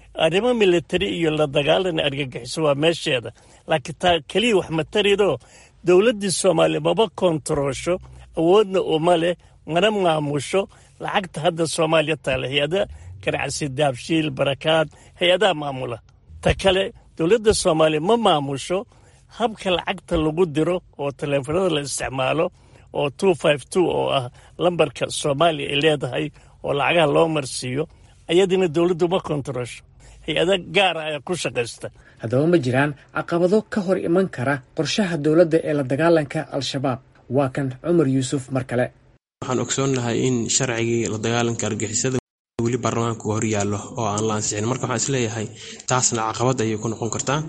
arrimo militari iyo la dagaalan argagixiso waa meesheeda laakiin taa keliya wax ma taridoo dowladdii soomaaliya maba kontaroosho awoodna uma leh mana maamusho lacagta hadda soomaaliya taale hay-ada ganacsi daabshiil barakaad hay-adaha maamula ta kale dowladda soomaaliya ma maamusho habka lacagta lagu diro oo taleefanada la isticmaalo oo two five two oo ah lambarka soomaaliya ay leedahay oo lacagaha loo marsiiyo ayadina dowladdu ma kontaroosho hay-ada gaara ayaa ku shaqaysta haddaba ma jiraan caqabado ka hor iman kara qorshaha dowladda ee la dagaalanka al-shabaab waa kan cumar yuusuf mar kale waxaan ogsoonnahay in sharcigii la dagaalanka argixisada weli baarlamaanku hor yaallo oo aan la ansixin marka waxaan isleeyahay taasna caqabad ayay ku noqon kartaa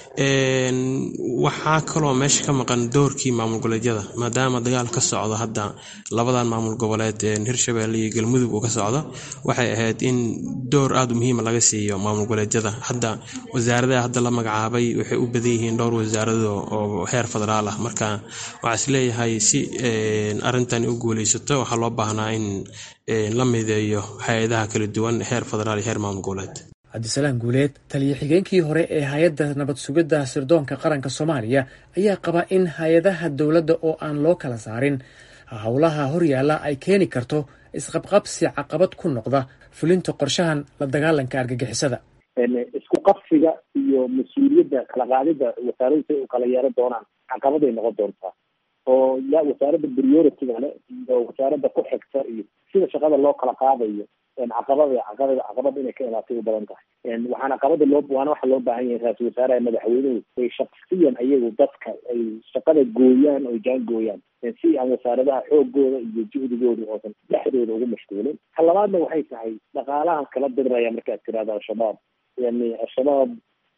waxaa kaloo meesha ka maqan doorkii maamul goboleedyada maadaama dagaal ka socdo hadda labadan maamul goboleed hirshabelle iyo galmudug uu ka socdo waxay ahayd in door aada u muhiima laga siiyo maamul goboleedyada hadda wasaaradaha hadda la magacaabay waxay u badan yihiin dhowr wasaarado oo heer federaal ah marka waxaa isleeyahay si arintani u guuleysato waxaa loo baahnaa in la mideeyo hay-adaha kala duwan heer federaal iyo heer maamul goboleed cabdisalaam guuleed taliyo xigeenkii hore ee hay-adda nabad sugidda sirdoonka qaranka soomaaliya ayaa qaba in hay-adaha dowladda oo aan loo kala saarin howlaha horyaalla ay keeni karto isqabqabsi caqabad ku noqda fulinta qorshahan la dagaalanka argagixisada isku qabsiga iyo mas-uuliyadda kala qaadida wasaaradu say u kala yeelan doonaan caqabaday noqon doontaa oo ya wasaaradda priority-ga le iyo wasaaradda ku xigta iyo sida shaqada loo kala qaadayo caqabada caqabada caqabad inay ka imaatay u badan tahay waxaana caqabada loo waana waxa loo baahan yahay ra-isul wasaaraha madaxweynuhu ay shaksiyan ayagu dadka ay shaqada gooyaan oo jaan gooyaan si aan wasaaradaha xoogooda iyo juhdigooda oosan dhexdooda ugu mashquulin ta labaadna waxay tahay dhaqaalahan kala diriraya markaad tirahdo al-shabaab yani al-shabaab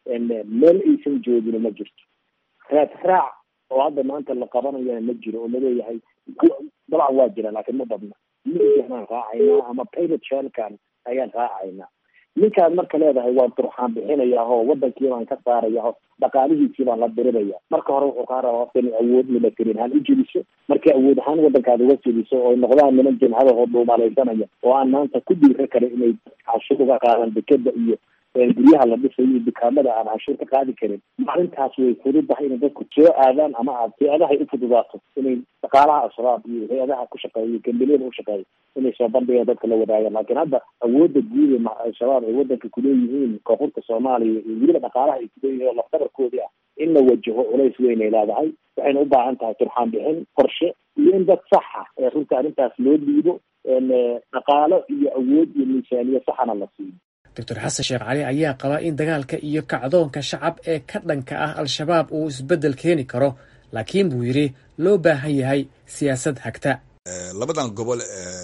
meel aysan joogin ma jirto raad raac oo hadda maanta la qabanayana ma jiro oo laleeyahay dabcan waa jira laakiin ma badna miaan raacaynaa ama pilot shelkan ayaan raacaynaa ninkaan marka leedahay waan turxaan bixinayaa oo wadankii baan ka saaraya o dhaqaalihiisii baan la diriraya marka hore wuxuu kaa rabaa horta inay awood military ahaan u jeliso markay awood ahaan wadankaada uga jeliso oo noqdaan niman jimcada oo dhuumalaysanaya oo aan maanta ku dhiira karin inay cashuur uga qaadan dekeda iyo guryaha la dhisayo iyo dukaamada aan canshuur ka qaadi karin maalintaas way fududahay inay dadku soo aadaan ama aad hay-adahay u fududaato inay dhaqaalaha al-shabaab iyo hay-adaha ku shaqeeya iyo gambeliyada u shaqeeya inay soo bandhigaan dadka la wadaagaan laakiin hadda awoodda guud ee al-shabaab ay wadanka kuleeyihiin koonfurta soomaaliya iyo weliba dhaqaalaha ay kuleeyihiin oo laftabarkoodii ah in la wajaho culays weyn ay leedahay waxayna u baahan tahay turxaan bixin qorshe iyo in dad saxa ee runta arrintaas loo dhiibo dhaqaalo iyo awood iyo miisaaniye saxana la siiyo doctor xasan sheekh cali ayaa qaba in dagaalka iyo kacdoonka shacab ee ka dhanka ah al-shabaab uu isbeddel keeni karo laakiin buu yidhi loo baahan yahay siyaasad hagta labadan gobol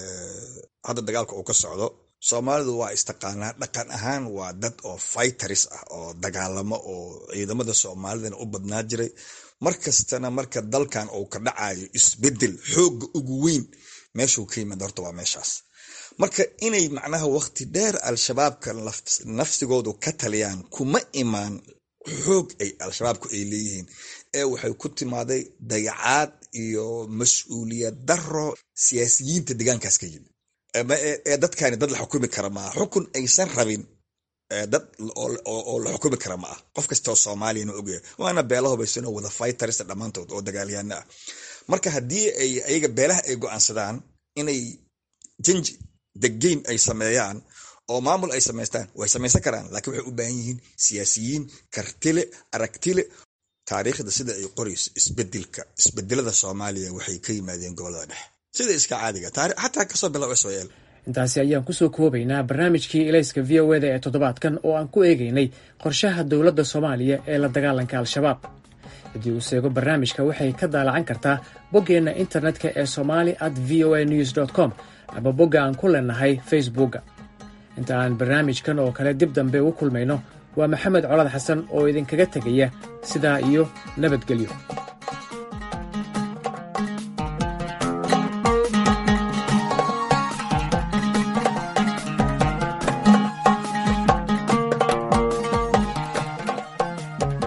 hadda dagaalka uu ka socdo soomaalidu waa istaqaanaa dhaqan ahaan waa dad oo fighters ah oo dagaalamo oo ciidamada soomaalidana u badnaa jiray mar kastana marka dalkan uu ka dhacayo isbeddel xoogga ugu weyn meeshuu ka yimid horta waa meeshaas marka inay macnaha waqti dheer al-shabaabka nafsigoodu ka taliyaan kuma imaan xoog ay al-shabaabku ay leeyihiin ee waxay ku timaaday dayacaad iyo mas-uuliyad daro siyaasiyiinta deegaankaas ka yimid ee dadkani dad la xukumi kara maaha xukun aysan rabin dad oo la xukumi kara ma ah qof kastoo soomaaliyana ogyahay waana beelaho baysanoo wada fighters dhammaantood oo dagaalyaana ah marka haddii ay ayaga beelaha ay go-aansadaan inay janji degeyn ay sameeyaan oo maamul ay samaystaan way samaysan karaan laakiin waxay u baahan yihiin siyaasiyiin kartile aragtile taariikhda sida ay qorayso isbedelka isbedelada soomaaliya waxay ka yimaadeen gobolada dhexe sida iska caadiga xataa kasoo bilow sl intaasi ayaan kusoo koobaynaa barnaamijkii ilayska v o eda ee toddobaadkan oo aan ku eegaynay qorshaha dowladda soomaaliya ee la dagaalanka al-shabaab haddii uu seego barnaamijka waxay ka daalacan kartaa boggeenna internetka ee somali at v o a news com ama bogga aan ku leenahay facebookga inta aan barnaamijkan oo kale dib dambe ugu kulmayno waa maxamed colad xasan oo idinkaga tegaya sidaa iyo nabadgelyo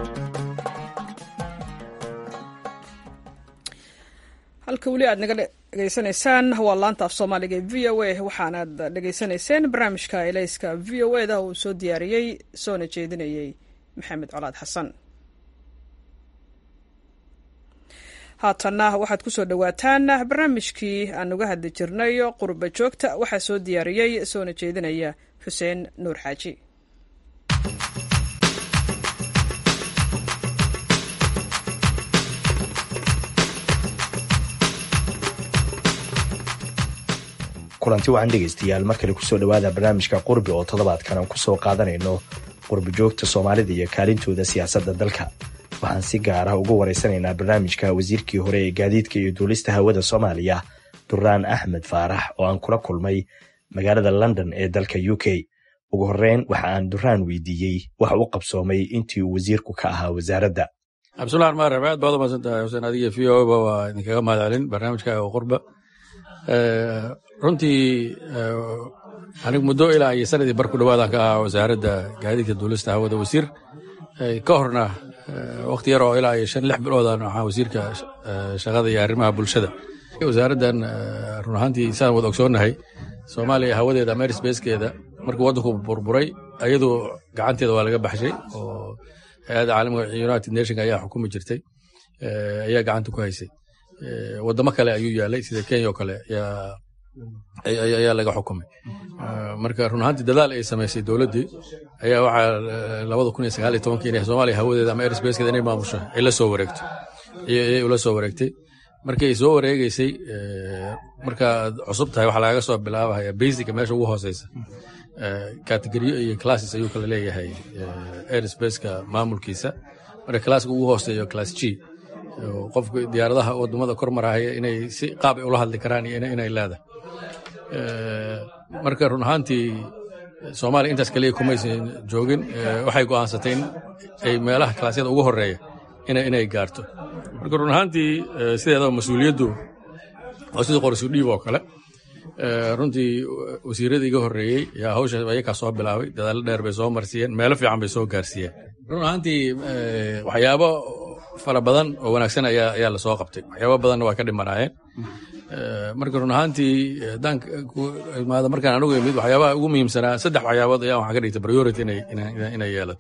halka weli aad naga dhegeysanaysaan waa laanta af soomaaliga ee v o a waxaanaad dhegeysanayseen barnaamijka elayska v o eda uu soo diyaariyey soona jeedinayey maxamed colaad xasan haatanna waxaad ku soo dhowaataan barnaamijkii aan uga hadli jirnay qurba joogta waxaa soo diyaariyey soona jeedinaya xuseen nuur xaaji kulanti waxaan dhegaystayaal mar kale kusoo dhowaada barnaamijka qurbi oo toddobaadkan aan kusoo qaadanayno qurbi joogta soomaalida iyo kaalintooda siyaasadda dalka waxaan si gaar ah uga waraysanaynaa barnaamijka wasiirkii hore ee gaadiidka iyo duulista hawada soomaaliya duraan axmed faarax oo aan kula kulmay magaalada london ee dalka u k ugu horreyn waxa aan duraan weydiiyey waxa u qabsoomay intii uu wasiirku ka ahaa wasaaradda cabdullah armaan rabe aad baad u mahadsantahay xuseen adiga v o ba waa idinkaga mahad celin barnaamijkaaga oo qurba runtii anigu muddo ilaa iyo sanadii bar ku dhawaadaan ka ahaa wasaaradda gaadiidka duulista hawada wasiir ka horna wakti yar oo ilaa iyo shan lix biloodan waxaa wasiirka shaqada iyo arrimaha bulshada wasaaraddan run ahaantii saan wada ogsoonnahay soomaaliya hawadeeda ama airspacekeeda markii waddanku burburay ayadu gacanteeda waa laga baxshay oo hay-adda caalamiga united nation ayaa xukumi jirtay ayaa gacanta ku haysay wadamo kale ayuu yaalay sida kenya oo kale ayaa laga xukumay marka run ahaantii dadaal ay samaysay dowladdii ayaa waxaa labada kun iyo sagaal iyo tobankii inay soomaaliya hawadeeda ama airspacekeeda inay maamusho ay la soo wareegto ayay ula soo wareegtay markay soo wareegeysay markaad cusub tahay waxaa lagaga soo bilaabaya basica meesha ugu hooseysa categoriyo iyo classes ayuu kala leeyahay airspace-ka maamulkiisa marka classka ugu hooseeyo class g qofka diyaaradaha wadamada kor marahaya inay si qaab ay ula hadli karaan iyo inay leedahay marka run ahaantii soomaaliya intaas kaliya kumaysan joogin waxay go'aansatay in ay meelaha kalaasyada ugu horeeya inay gaarto marka run ahaantii sideedaba mas-uuliyaddu oo sidii qorsu dhiib oo kale runtii wasiiradii iga horreeyey yaa hawsha ayakaa soo bilaabay dadaallo dheer bay soo marsiiyeen meelo fiican bay soo gaarsiiyeen run ahaantii waxyaabo fara badan oo wanaagsan ayaa lasoo qabtay waxyaaba badanna waa ka dhimanaayeen marka run ahaantii haddaan imaado markaan anugu imid waxyaabaha ugu muhiimsanaa saddex waxyaabood ayaa waxaan ka dhigtay priority inay yeelato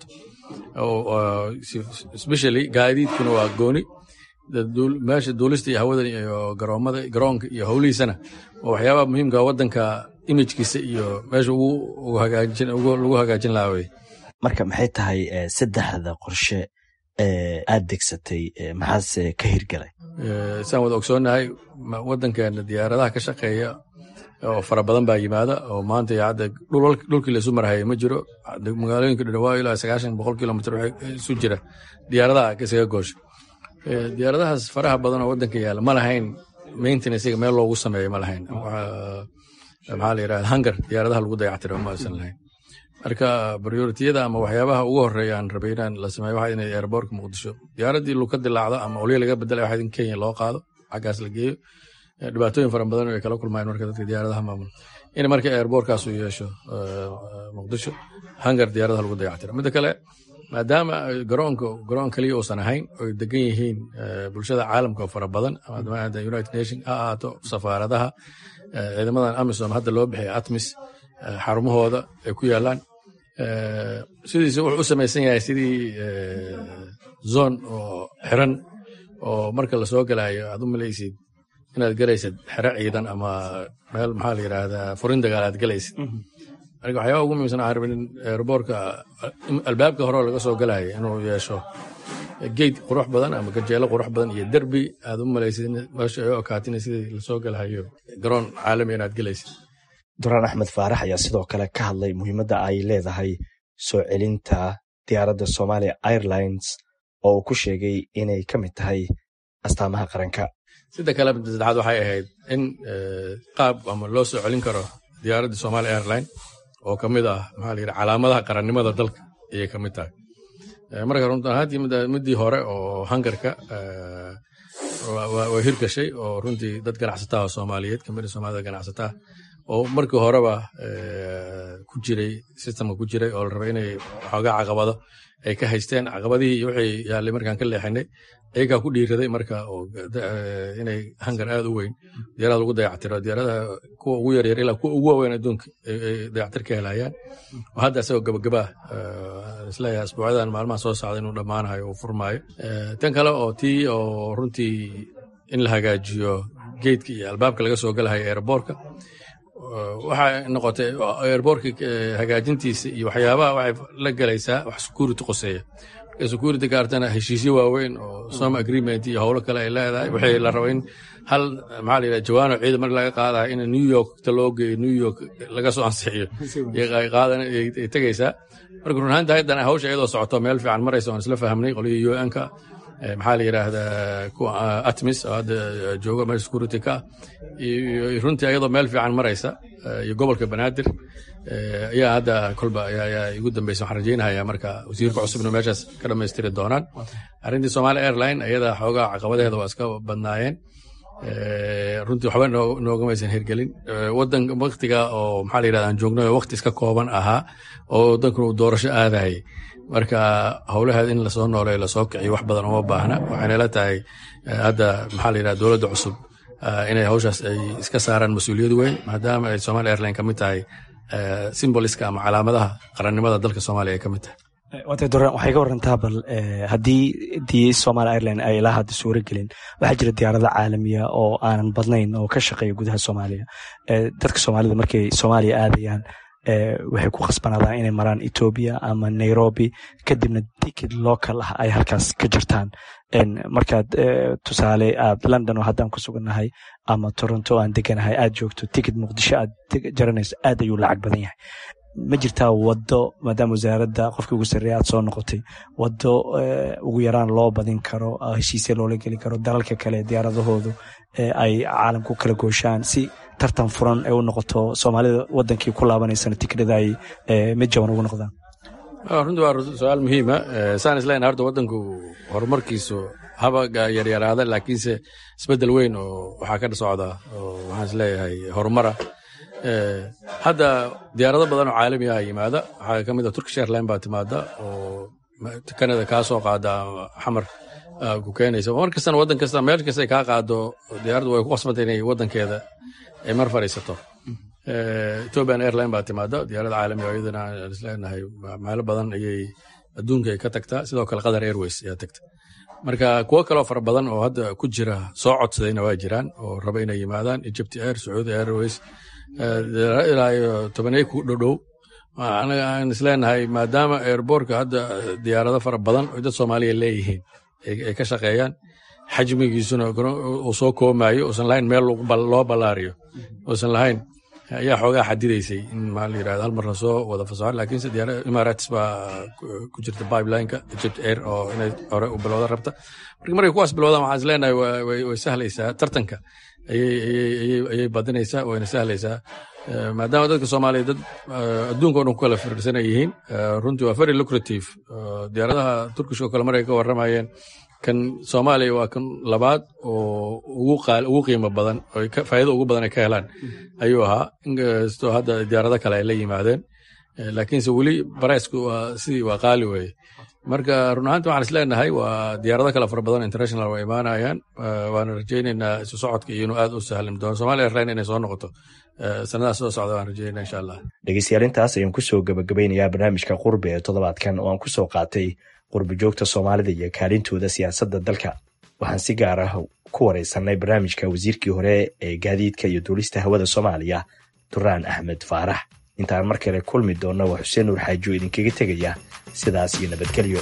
especially gaadiidkuna waa gooni meesha duulista iyo hawada iyo garoomada garoonka iyo howlihiisana waa waxyaabaha muhiimka waddanka imijkiisa iyo meesha lagu hagaajin lahaa wey marka maxay tahay saddexda qorshe aad degsatay maxaase ka hirgalay saan wada ogsoonnahay waddankeena diyaaradaha ka shaqeeya oo fara badan baa yimaada oo maanta hadda dhulkii laisu marhaya ma jiro magaalooyinka dhawaa ilaa sagaashan boqol kilomitr isu jira diyaaradaha isaga goosha diyaaradahaas faraha badan oo waddanka yaala ma lahayn maintenancega meel loogu sameeyo ma lahayn maxaa la yidhahda hangar diyaaradaha lagu dayactiro ma aysan lahayn marka priorityada ama waxyaabaha ugu horeeya aan rabay inaan la sameeyo waxa inay airbortka muqdisho diyaaraddii luka dilaacdo ama olya laga bedelay waxa in kenya loo qaado xaggaas la geeyo dhibaatooyin fara badan ay kala kulmayeen marka dadka diyaaradaha maamul in marka airbortkaas uu yeesho muqdisho hangar diyaaradaha lagu dayactiro midda kale maadaama garoonka garoon kaliya uusan ahayn oy degan yihiin bulshada caalamka oo fara badan united nation ha ahaato safaaradaha ciidamadan amisom hadda loo bixiya atmis xarumahooda ay ku yaalaan sidiisa wuxuu u samaysan yahay sidii zon oo xiran oo marka lasoo galayo aad u malaysid inaad galaysad xero ciidan ama meel maxaa la yidhaahdaa furin dagaal aad galaysid marka waxyaaba ugu muhiimsan waxaan rabin airboortka albaabka hore laga soo galayo inuu yeesho geyd qurux badan ama gajeelo qurux badan iyo derbi aad u malaysid meesha ay u okaatina sidii lasoo galahayo garoon caalami inaad galaysid duraan axmed faarax ayaa sidoo kale ka hadlay muhiimadda ay leedahay soo celinta diyaaradda somalia airlines oo uu ku sheegay inay ka mid tahay astaamaha qaranka sida kale saddexaad waxay ahayd in qaab ama loo soo celin karo diyaaradda somalia airline oo ka mid ah maxaa la yidhi calaamadaha qarannimada dalka ayay ka mid tahay marka runtan ahaantii middii hore oo hangarka waa hirgashay oo runtii dad ganacsataha soomaaliyeed kamid soomaalida ganacsataa oo markii horeba ku jiray sistamka ku jiray oo la rabay inay waxoogaa caqabado ay ka haysteen caqabadihii iyo wixii yaallay markaan ka leexinay ayagaa ku dhiiraday marka inay hangar aad u weyn diyaarada lagu dayactiro diyaaradaha kuwa ugu yaryar ilaa kuwa ugu waaweyn adduunka ay dayactir ka helayaan oo hadda isagoo gabagabaa isleeyahay asbuucyadan maalmaha soo socda inuu dhammaanayo uu furmaayo tan kale oo tii oo runtii in la hagaajiyo geedka iyo albaabka laga soo galahayo airboorka waxay noqotay airboorka hagaajintiisa iyo waxyaabaha waxay la galaysaa wax security qoseeya marka security gaartana heshiisyo waaweyn oo som agreement iyo howlo kale ay leedahay waxay la raba in hal maxaa la yidhaha jawaano ciidan mar laga qaadayo in new york ta loo geeyo new york laga soo ansixiyo ay qaadan ay tegaysaa marka run ahaanta haydana hawsha iyadoo socoto meel fiican maraysa waan isla fahamnay qolihii un-ka maxaa la yidhaahdaa kuwa atmis oo hadda jooga meel security ka iyo runtii ayadoo meel fiican maraysa iyo gobolka banaadir ayaa hadda kolba ayaa igu dambeysa waxaan rajeynahaya marka wasiirka cusubna meeshaas ka dhammaystiri doonaan arrintii somali airline ayada xoogaa caqabadeeda waa iska badnaayeen runtii waxba noogamaysan hirgelin wadan waktiga oo maxaa la yidhahda aan joogno wakti iska kooban ahaa oo wadankuna uu doorasho aadayay marka howlaheed in lasoo nooleeyo lasoo kiciyo wax badan uma baahna waxayna la tahay hadda maxaa la yidhahda dowladda cusub inay hawshaas ay iska saaraan mas-uuliyad weyn maadaama ay somali airline ka mid tahay simboliska ama calaamadaha qarannimada dalka soomaaliya ay ka mid tahay waatay duraan waxay ka warantaa bal haddii dii somaali airline ay ilaa hadda suuro gelin waxaa jira diyaarado caalamiya oo aanan badnayn oo ka shaqeeya gudaha soomaaliya dadka soomaalida markay soomaaliya aadayaan waxay ku khasbanaadaan inay maraan etoobiya ama nairobi kadibna tikid local ah ay halkaas ka jirtaan markaad tusaale aad london oo haddaan ku sugannahay ama toronto aan deganahay aad joogto tikid muqdisho aad jaranayso aad ayuu lacag badan yahay ma jirtaa waddo maadaama wasaaradda qofkii ugu sarreeya aad soo noqotay waddo ugu yaraan loo badin karo heshiisya loola geli karo dalalka kale diyaaradahoodu ay caalamku kala gooshaan si tartan furan ay u noqoto soomaalida wadankii ku laabanaysana tikidhada ay mid jaban ugu noqdaan runtii waa su-aal muhiima saan isleyn horta wadanku horumarkiisu haba yaryaraada laakiinse isbedel weyn oo waxaa ka socda oo waxaan isleeyahay horumara hadda diyaarado badan oo caalami ah yimaada waxaa ka mid a turkish airline baa timaada oo canada kaa soo qaada xamar ku keenaysa mar kastana waddan kasta meel kasta ay kaa qaado diyaaraddu way ku qasbantay inay waddankeeda ay mar fadhiisato ethiopian airline baa timaada diyaarad caalami oo iyadana aan isleenahay meelo badan ayay adduunka ay ka tagtaa sidoo kale qatar airways ayaa tagta marka kuwo kaloo fara badan oo hadda ku jira soo codsadayna waa jiraan oo raba inay yimaadaan egypt air sacuudi airways ilaa iyo tobaney ku dhodhow anaga aan isleenahay maadaama airbortka hadda diyaarado fara badan oo dad soomaaliya leeyihiin ay ka shaqeeyaan xajmigiisuna uu soo koomayo uusan lahayn meel loo ballaariyo uusan lahayn ayaa xoogaa xadidaysay in maa la yirahdo hal mar lasoo wada fasaxo laakiinse diyaarada emirates baa ku jirta pipelineka egypt air oo inay hore u bilowda rabta marka markay kuwaas bilowdaan waxaan isleenahay way sahlaysaa tartanka ayay badinaysaa wayna sahlaysaa maadaama dadka soomaaliya dad adduunka o dhan ku kala fiirsanay yihiin runtii waa very lucrative diyaaradaha turkish oo kale markay ka warramayeen kan soomaaliya waa kan labaad oo ugu qiimo badan oo faa'iido ugu badan ay ka helaan ayuu ahaa inkastoo hadda diyaarado kale ay la yimaadeen laakiinse weli baraysku waa sidii waa qaali weeye marka run ahaanti waxaan isleenahay waa diyaarado kale fara badan international waa imaanayaan waana rajaynaynaa isu socodka iyo inuu aad u sahlim doono somalia airline inay soo noqoto sanadaha soo socda waan rajaynaa insha allah dhegeystayaal intaas ayaan kusoo gabagabeynayaa barnaamijka qurbi ee toddobaadkan oo aan kusoo qaatay qurbi joogta soomaalida iyo kaalintooda siyaasadda dalka waxaan si gaar ah ku wareysanay barnaamijka wasiirkii hore ee gaadiidka iyo duulista hawada soomaaliya duraan axmed faarax intaan mar kale kulmi doonna waa xuseen nuur xaajo idinkaga tegaya sidaas iyo nabadgelyo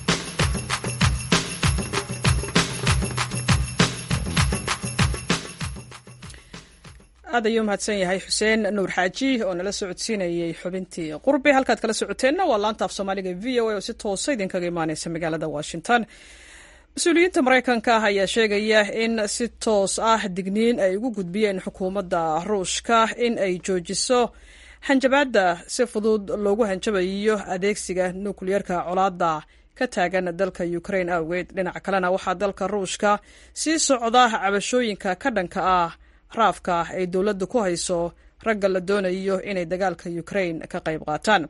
aad ayuu mahadsan yahay xuseen nuur xaaji oo nala socodsiinayay xubintii qurbi halkaad kala socoteenna waa laanta af soomaaliga v o a oo si toosa idinkaga imaaneysa magaalada washington mas-uuliyiinta maraykanka ah ayaa sheegaya in si toos ah digniin ay ugu gudbiyeen xukuumadda ruushka in ay joojiso hanjabaadda si fudud loogu hanjabayo adeegsiga nukliyeerka colaadda ka taagan dalka ukrain awgeed dhinaca kalena waxaa dalka ruushka sii socda cabashooyinka ka dhanka ah raafka ay dowladdu ku hayso ragga la doonayo inay dagaalka ukrain ka qayb qaataan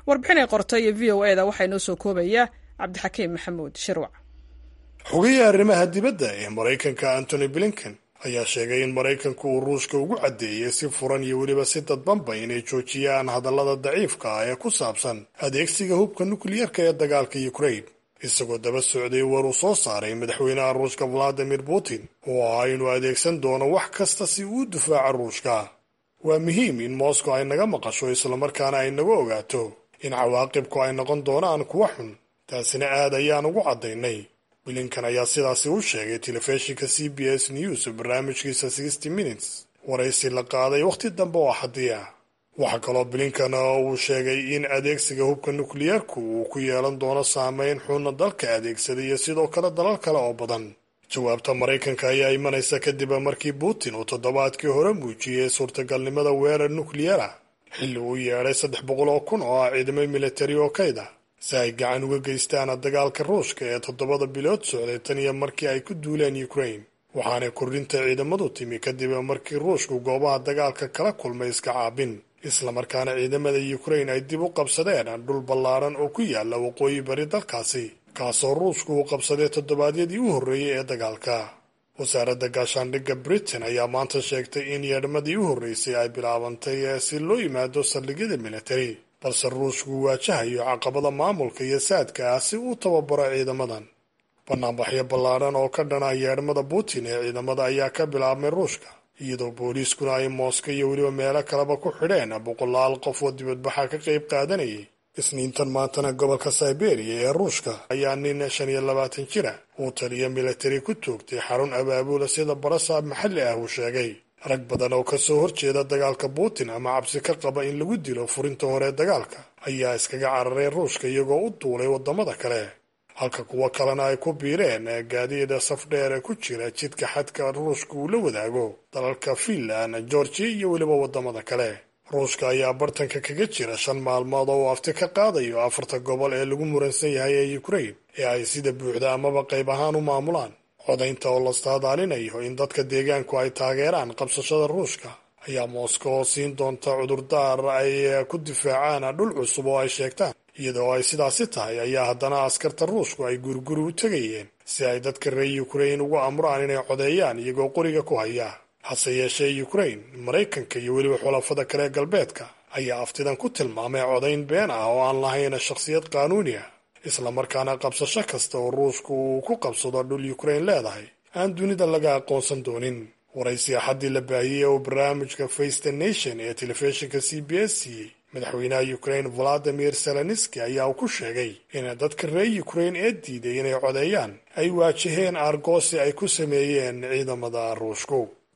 warbixin ay qortay v o e da waxaa inoo soo koobaya cabdixakiim maxamuud shirwac xogihii arrimaha dibadda ee maraykanka antony blinken ayaa sheegay in maraykanku uu ruushka ugu caddeeyey si furan iyo weliba si dadbanba inay joojiyaan hadallada daciifka ah ee ku saabsan adeegsiga hubka nukliyarka ee dagaalka ukraine isagoo daba socday war uu soo saaray madaxweynaha ruushka valadimir putin oo ahaa inuu adeegsan doono wax kasta si uu difaaca ruushka waa muhiim in moscow ay naga maqasho islamarkaana ay naga ogaato in cawaaqibku ay noqon doonaan kuwa xun taasina aad ayaan ugu caddaynay blinkan ayaa sidaasi u sheegay telefishinka c b s news barnaamijkiisa sixty minutes waraysi la qaaday wakhti dambe oo axadii ah waxaa kaloo blinkan uu sheegay in adeegsiga hubka nukliyarku uu ku yeelan doono saameyn xunna dalka adeegsaday iyo sidoo kale dalal kale oo badan jawaabta maraykanka ayaa imanaysa kadib markii putin uu toddobaadkii hore muujiyey suurtagalnimada weerar nukliyara xilli uu yeedhay saddex boqol oo kun oo ah ciidamo militari oo kayda si ay gacan uga geystaan dagaalka ruushka ee toddobada bilood socday tan iyo markii ay ku duuleen ukraine waxaanay kordhinta ciidamadu timi kadib markii ruushku goobaha dagaalka kala kulmay iska caabin islamarkaana ciidamada ukraine ay dib u qabsadeen dhul ballaaran oo ku yaala waqooyi bari dalkaasi kaasoo ruushku uu qabsaday toddobaadyadii u horreeyey ee dagaalka wasaaradda gaashaandhigga britain ayaa maanta sheegtay in yeedhmadii u horreysay ay bilaabantay si loo yimaado saldhigyada militari balse ruushku waajahayo caqabada maamulka iyo saadka ah si uu tababaro ciidamadan banaanbaxyo ballaaran oo ka dhana yeedhmada putin ee ciidamada ayaa ka bilaabmay ruushka iyadoo booliiskuna ay mooska iyo weliba meelo kaleba ku xidheen boqolaal qof oo dibadbaxa ka qayb qaadanayay isniintan maantana gobolka siberia ee ruushka ayaa nin shan iyo labaatan jira uu taliya militari ku toogtay xarun abaabula sida barasaab maxalli ah uu sheegay rag badan oo kasoo horjeeda dagaalka putin ama cabsi ka qaba in lagu dilo furinta hore dagaalka ayaa iskaga cararay ruushka iyagoo u duulay waddamada kale halka kuwo kalena ay ku biireen gaadiida safdheer ku jira jidka xadka ruushka uu la wadaago dalalka finland georgia iyo weliba waddamada kale ruushka ayaa bartanka kaga jira shan maalmood oo uu afti ka qaadayo afarta gobol ee lagu muransan yahay ee ukraine ee ay sida buuxda amaba qayb ahaan u maamulaan codaynta oo la saadaalinayo in dadka deegaanku ay taageeraan qabsashada ruushka ayaa moscow siin doonta cudurdaar ay ku difaacaan dhul cusub oo ay sheegtaan iyadoo ay sidaasi tahay ayaa haddana askarta ruushku ay guriguri u tegayeen si ay dadka reer ukraine ugu amraan inay codeeyaan iyagoo qoriga ku haya hase yeeshee ukraine maraykanka iyo weliba xulafada kale galbeedka ayaa aftidan ku tilmaamay codayn been ah oo aan lahayn shakhsiyad qaanuuni ah islamarkaana qabsasho kasta oo ruushku uu ku qabsado dhul ukraine leedahay aan dunida laga aqoonsan doonin waraysi axaddii la baahiyey oo barnaamijka face the nation ee telefishinka c b s siiyey madaxweynaha ukraine valadimir zelenski ayaa uu ku sheegay in dadka reer ukraine ee diiday inay codeeyaan ay waajaheen aargoosi ay ku sameeyeen ciidamada ruushku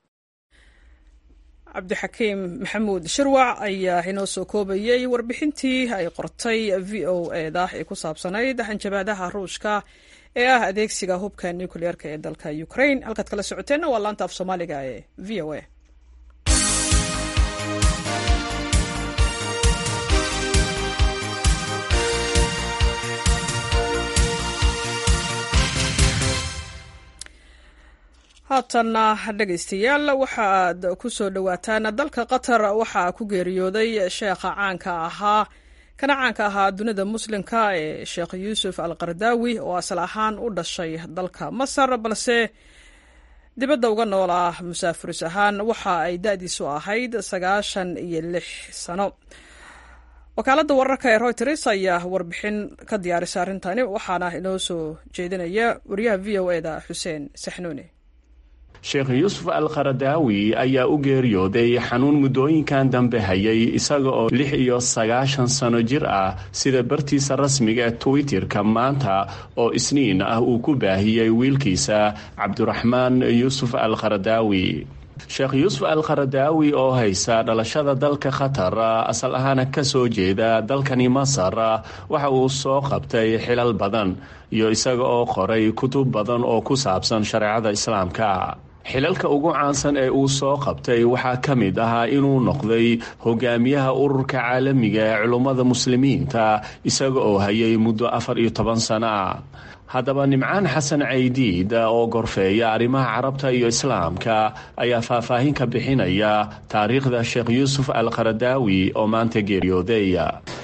cabdixakiim maxamuud shirwac ayaa inoo soo koobayey warbixintii ay qortay v o e da ee ku saabsanayd hanjabaadaha ruushka ee ah adeegsiga hubka nucleerka ee dalka ukraine halkaad kala socoteenna waa laanta af soomaaliga ee v o a haatanna dhegaystayaal waxa aad ku soo dhowaataan dalka qatar waxaa ku geeriyooday sheekha caanka ahaa kana caanka ahaa dunida muslimka ee sheekh yuusuf al qardaawi oo asal ahaan u dhashay dalka masar balse dibadda uga nool ah musaafiris ahaan waxa ay da-diisu ahayd sagaashan iyo lix sano wakaaladda wararka ee royters ayaa warbixin ka diyaarisay arrintani waxaana inoo soo jeedinaya wariyaha v o eda xuseen saxnuuni sheekh yuusuf al kharadaawi ayaa u geeriyooday xanuun muddooyinkan dambe hayay isaga oo lix iyo sagaashan sano jir ah sida bartiisa rasmiga ee twitterka maanta oo isniin ah uu ku baahiyey wiilkiisa cabdiraxmaan yuusuf al kharadaawi sheekh yuusuf al kharadaawi oo haysa dhalashada dalka qatar asal ahaana ka soo jeeda dalkani masar waxa uu soo qabtay xilal badan iyo isaga oo qoray kutub badan oo ku saabsan shareecada islaamka xilalka ugu caansan ee uu soo qabtay waxaa ka mid ahaa inuu noqday hogaamiyaha ururka caalamiga ee culummada muslimiinta isaga oo hayay muddo afar iyo toban sano ah haddaba nimcaan xasan caydiid oo gorfeeya arrimaha carabta iyo islaamka ayaa faahfaahin ka bixinaya taariikhda sheekh yuusuf al kharadaawi oo maanta geeriyooday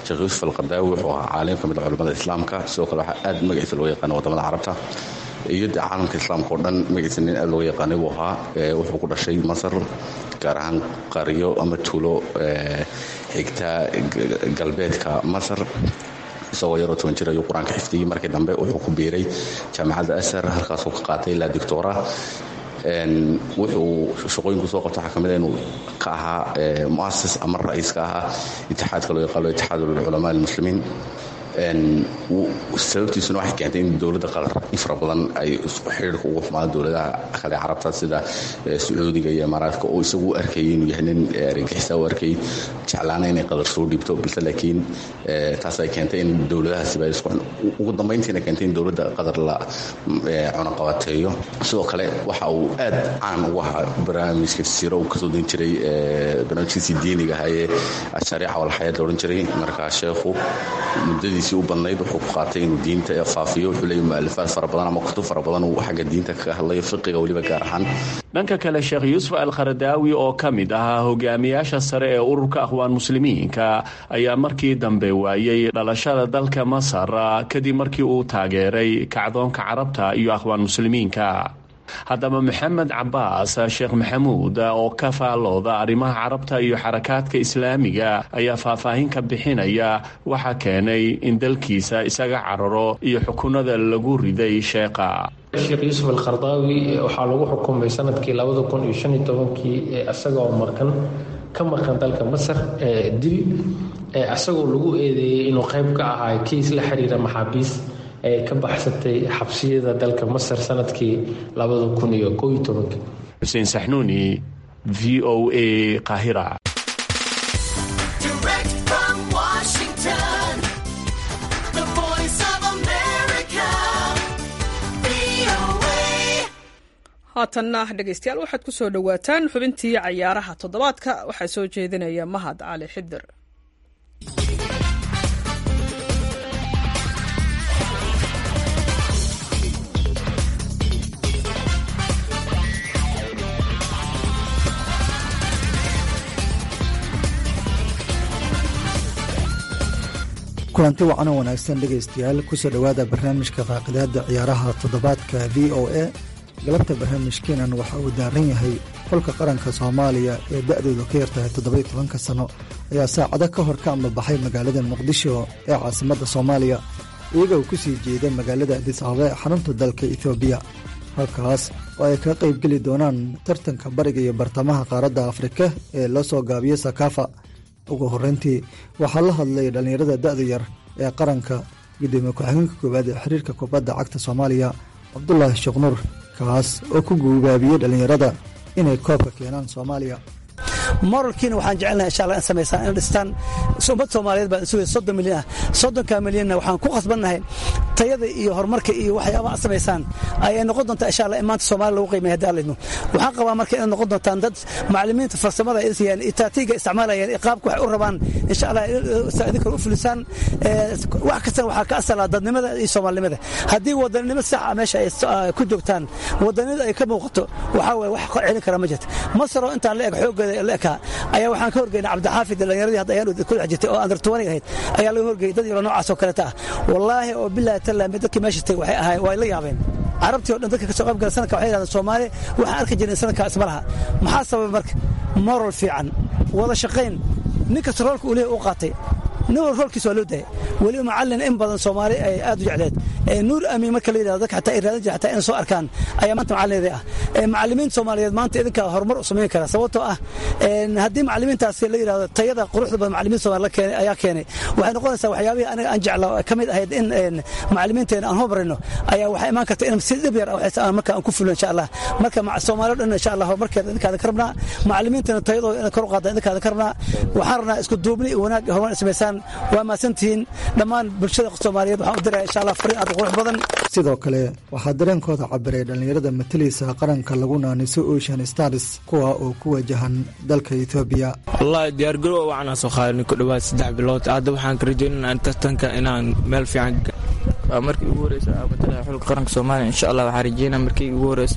sheekh yuusuf alqardaawi wuxuu ahaa caalim ka mid a culimmada islaamka sidoo kale waxaa aad magaciisa loo yaqaana wadamada carabta iyo de caalamka islaamka oo dhan magaciisa nin aad looga yaqaanay buu ahaa wuxuu ku dhashay masar gaar ahaan qaryo ama tuulo xigta galbeedka masar isagoo yaroo toban jir ayuu qur-aanka xifdiyey markii dambe wuxuu ku biiray jaamacadda asar halkaasuu ka qaatay ilaa doctora wuxuu shaqooyinku soo qabta waxaa ka mid a inuu ka ahaa muasis ama ra-iis ka ahaa itixaadka loo yaqaano itixaad ulculamaa almuslimiin sababtiisuna waxay keentay in dowladda qatar in fara badan ay xidhiirka ugu xumaado dowladaha kale carabta sida sacuudiga iyo imaaraadka oo isagu u arkayay inuu yahay nin argagixisa u arkay jeclaana inay qatar soo dhiibto balse laakiin taas ay keentay in dowladahaasiba ugu dambayntiina keentay in dowladda qatar la cunaqabateeyo sidoo kale waxa uu aad caan ugu ahaa barnaamijka jasiiro uu kasoo dan jiray barnaamijkiisii diiniga ahaa ee ashariica walxayaad la odhan jiray markaa sheekhu muddadiisii u badnayd wuxuu ku qaatay inuu diinta faafiyo wuxuu leeyahy mu'alifaad fara badan ama kutub fara badan uu xagga diinta kaga hadlayo fiqiga weliba gaar ahaan dhanka kale sheekh yuusuf alkharadaawi oo ka mid ahaa hogaamiyaasha sare ee ururka akhwaan muslimiinka ayaa markii dambe waayey dhalashada dalka masar kadib markii uu taageeray kacdoonka carabta iyo akhwaan muslimiinka haddaba maxamed cabaas sheekh maxamuud oo ka faallooda arrimaha carabta iyo xarakaadka islaamiga ayaa faahfaahin ka bixinaya waxa keenay in dalkiisa isaga cararo iyo xukunada lagu riday sheekha sheekh yuusuf alkhardaawi waxaa lagu xukumay sanadkii labada kun iyo shan iyo tobankii isagoo markan ka maqan dalka masar dil isagoo lagu eedeeyey inuu qayb ka ahaa kiis la xiriira maxaabiis ee ka baxsatay xabsiyada dalka masar sanadkii labada kun iyo koo iyo tobankii xuseen saxnuuni v o a qaahira haatanna dhegaystayaal waxaad ku soo dhowaataan xubintii cayaaraha toddobaadka waxaa soo jeedinaya mahad cali xidir kulanti wacan oo wanaagsan dhegaystayaal kusoo dhowaada barnaamijka faaqidaada ciyaaraha toddobaadka v o a galabta barnaamijkeenan waxa uu daaran yahay xulka qaranka soomaaliya ee da'doodu ka yartahay toddobai tobanka sanno ayaa saacado ka hor ka amabaxay magaalada muqdisho ee caasimadda soomaaliya iyaga uu ku sii jeeda magaalada adis ababa ee xarunta dalka etoobiya halkaas oo ay kaga qaybgeli doonaan tartanka bariga iyo bartamaha qaaradda afrika ee la soo gaabiyo sakaafa ugu horreyntii waxaa la hadlay dhallinyarada da'da yar ee qaranka gudoomiye ku-xigeenka koowaad ee xiriirka kubadda cagta soomaaliya cabdulaahi sheekh nuur kaas oo ku guubaabiyey dhallinyarada inay koobka keenaan soomaaliya moralkiina waxaan jecelnahay insha allah in samaysaan in dhistaan ummad soomaaliyeed baan sugay soddon milyan ah soddonka milyanna waxaan ku khasbannahay tayada iyo horumarka iyo waxyaabaha samaysaan ayay noqon doontaa insha allah in maanta soomaaliya lagu qiimeeya haddii alidmo waxaan qabaa marka inay noqon doontaan dad macallimiinta farsamada ay siiyaan taatiiga isticmaalayaan qaabka waxay u rabaan insha allah idinka u fulisaan wax kastana waxaa ka asalaa dadnimada iyo soomaalinimada haddii wadanimo sax ah meesha ay ku joogtaan wadanimada ay ka muuqato waxaa waye wax celin kara ma jirta masaroo intaan la eg xooggeeda la ekaa ayaa waxaan ka horgeynay cabdixaafid dhalinyaradii hadda ayaan ku dhex jirtay oo andar tuwanig ahayd ayaa laga horgeeyey dad yaro noocaas oo kaleeta ah wallaahi oo bilaahi tallaami dadkii meesha tagay waxay ahayn waa la yaabeen carabtii o dhan dadka ka soo qayb gala sanadka waxay yidhahdeen soomaali waxaan arki jirnay sanadkaa isma laha maxaa sababay marka moral fiican wada shaqayn nin kasta roolka uu leeyahy uu qaatay nin wal roolkiisa waa loo daayay weliba macallin in badan soomaali ay aad u jecleed nuur amiin marka la yidhahdo dadka xataa ay raadan jira xataa inay soo arkaan ayaa maanta macallineedii ah macallimiinta soomaaliyeed maanta idinkaa horumar u samayn kara sababtoo ah haddii macallimiintaasi la yidhahdo tayada quruxda badan macallimiinta soomaali keenay ayaa keenay waxay noqonaysaa waxyaabihii aniga aan jecla ka mid ahayd in macallimiinteena aan horumarino ayaa waxaa imaan karta in si dhib yar marka aan ku fulo insha allah marka soomaaliya dhan insha allah horumarkeeda idinkaada ka rabnaa macallimiintana tayadooda inay kor u qaadaan idinkaada ka rabnaa waxaan rabnaa isku duubni iyo wanaag horumar samaysaan waa mahadsantihiin dhammaan bulshada soomaaliyeed waxaan u diraya insha allah fariin aad qurux badan sidoo kale waxaa dareenkooda cabiray dhallinyarada matalaysa qaranka lagu naaniso ocean stars kuwa oo ku wajahan dalka etoobiya wallaahi diyaargarow waxaan soo qaadanay ku dhowaad saddex bilood hadda waxaan ka rajeynana tartanka inaan meel fiican markii ugu horeysa matalaya xulka qaranka soomaaliya insha allah waxaan rajeynaa markii ugu horeysa ku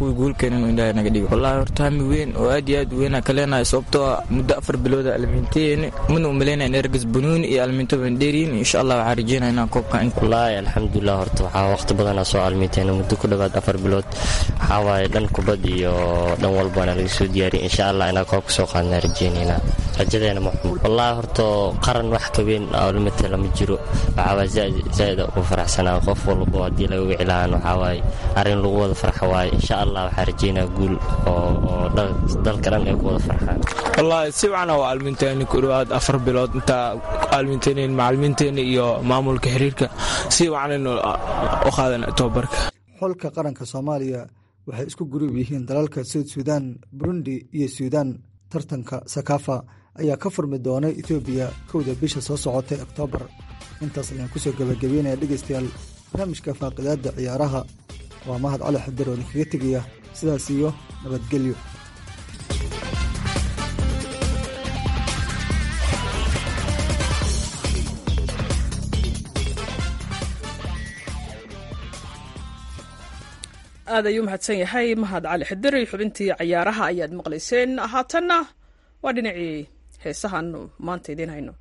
kuwii guulkeenan ilaahay naga dhigo wallaahi horta hami weyn oo aad iyo aad weyn aan ka leenahay sababtoo ah muddo afar bilooda alminteen mana u malaynaya in ergas banuuni iyo alminto baan dheeriyin insha allah waxaa rajeynaya inaan koobkan wallaahi alxamdulilah horta waxaa waqti badanaa soo alminteen muddo ku dhowaad afar bilood waxaa waaye dhan kubad iyo dhan walbana laga soo diyaariyay insha allah inaan koobka soo qaadnaa rajeynaynaa rajadeena maxmud wallaahi horta qaran wax ka weyn oo lamidka lama jiro waxaa waaye zaa'id ugu faraxsanaa qof walbo haddii laga wici lahaan waxaa waaye arrin lagu wada farxa waaye insha allah waxaa rajeynaa guul oo dalka dhan ay ku wada farxaan wallaahi si wacna waa alminteeni ku dhowaad afar bilood intaa alminteeniin macalimiinteeni iyo maamulka xiriirka si wacnaynu u qaadan tobabarka xulka qaranka soomaaliya waxay isku gurub yihiin dalalka suud suudaan burundi iyo suudaan tartanka sakafa ayaa ka furmi doonay etoobiya kowda bisha soo socotay oktoobar intaas ayaan kusoo gebagabeynaya dhegeystayaal barnaamijka faaqidaadda ciyaaraha waa mahad cali xadir oo idinkaga tegaya sidaas iyo nabadgelyo aad ayuu mahadsan yahay mahad cali xidiri xubintii cayaaraha ayaad maqlayseen haatanna waa dhinacii heesahaanu maanta idiin hayno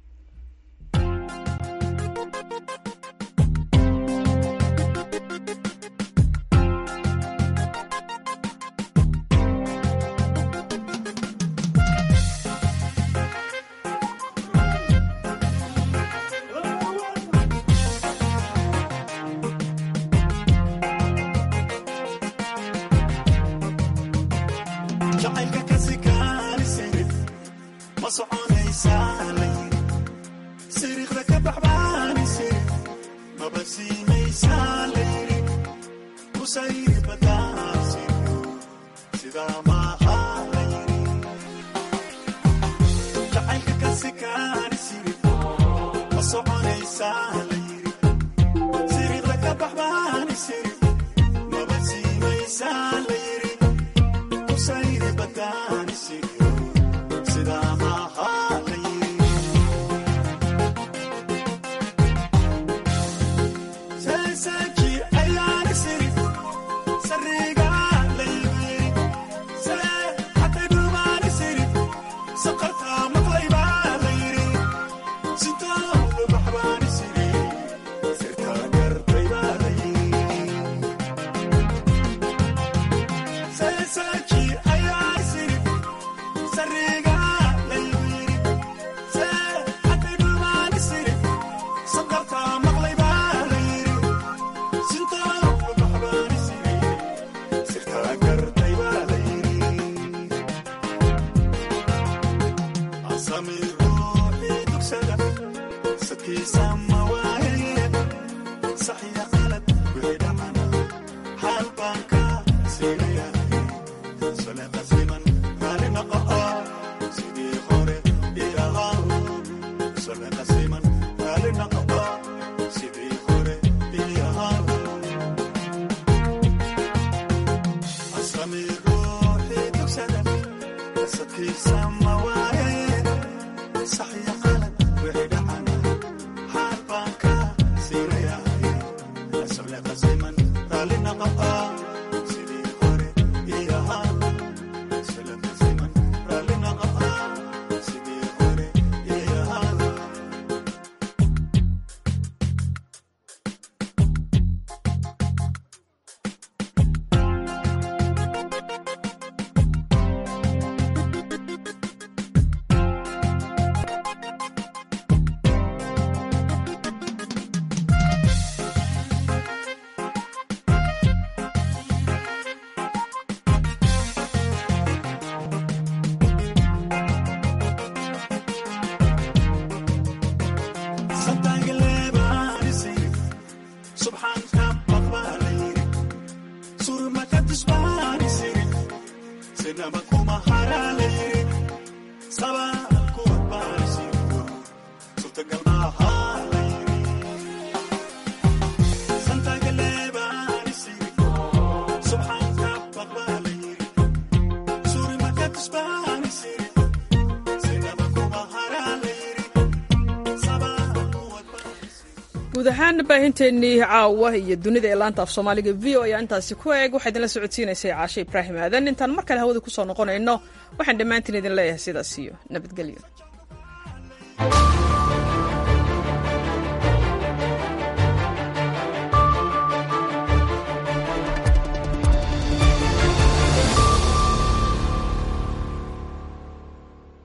guud ahaan baahinteennii caawa iyo dunida ee laanta af soomaaliga v o ayaa intaasi ku eeg waxaa idinla socodsiinaysay caashe ibraahim aadan intaan mar kale hawada kusoo noqonayno waxaan dhammaantiin idin leeyahay sidaas iyo nabadgelyo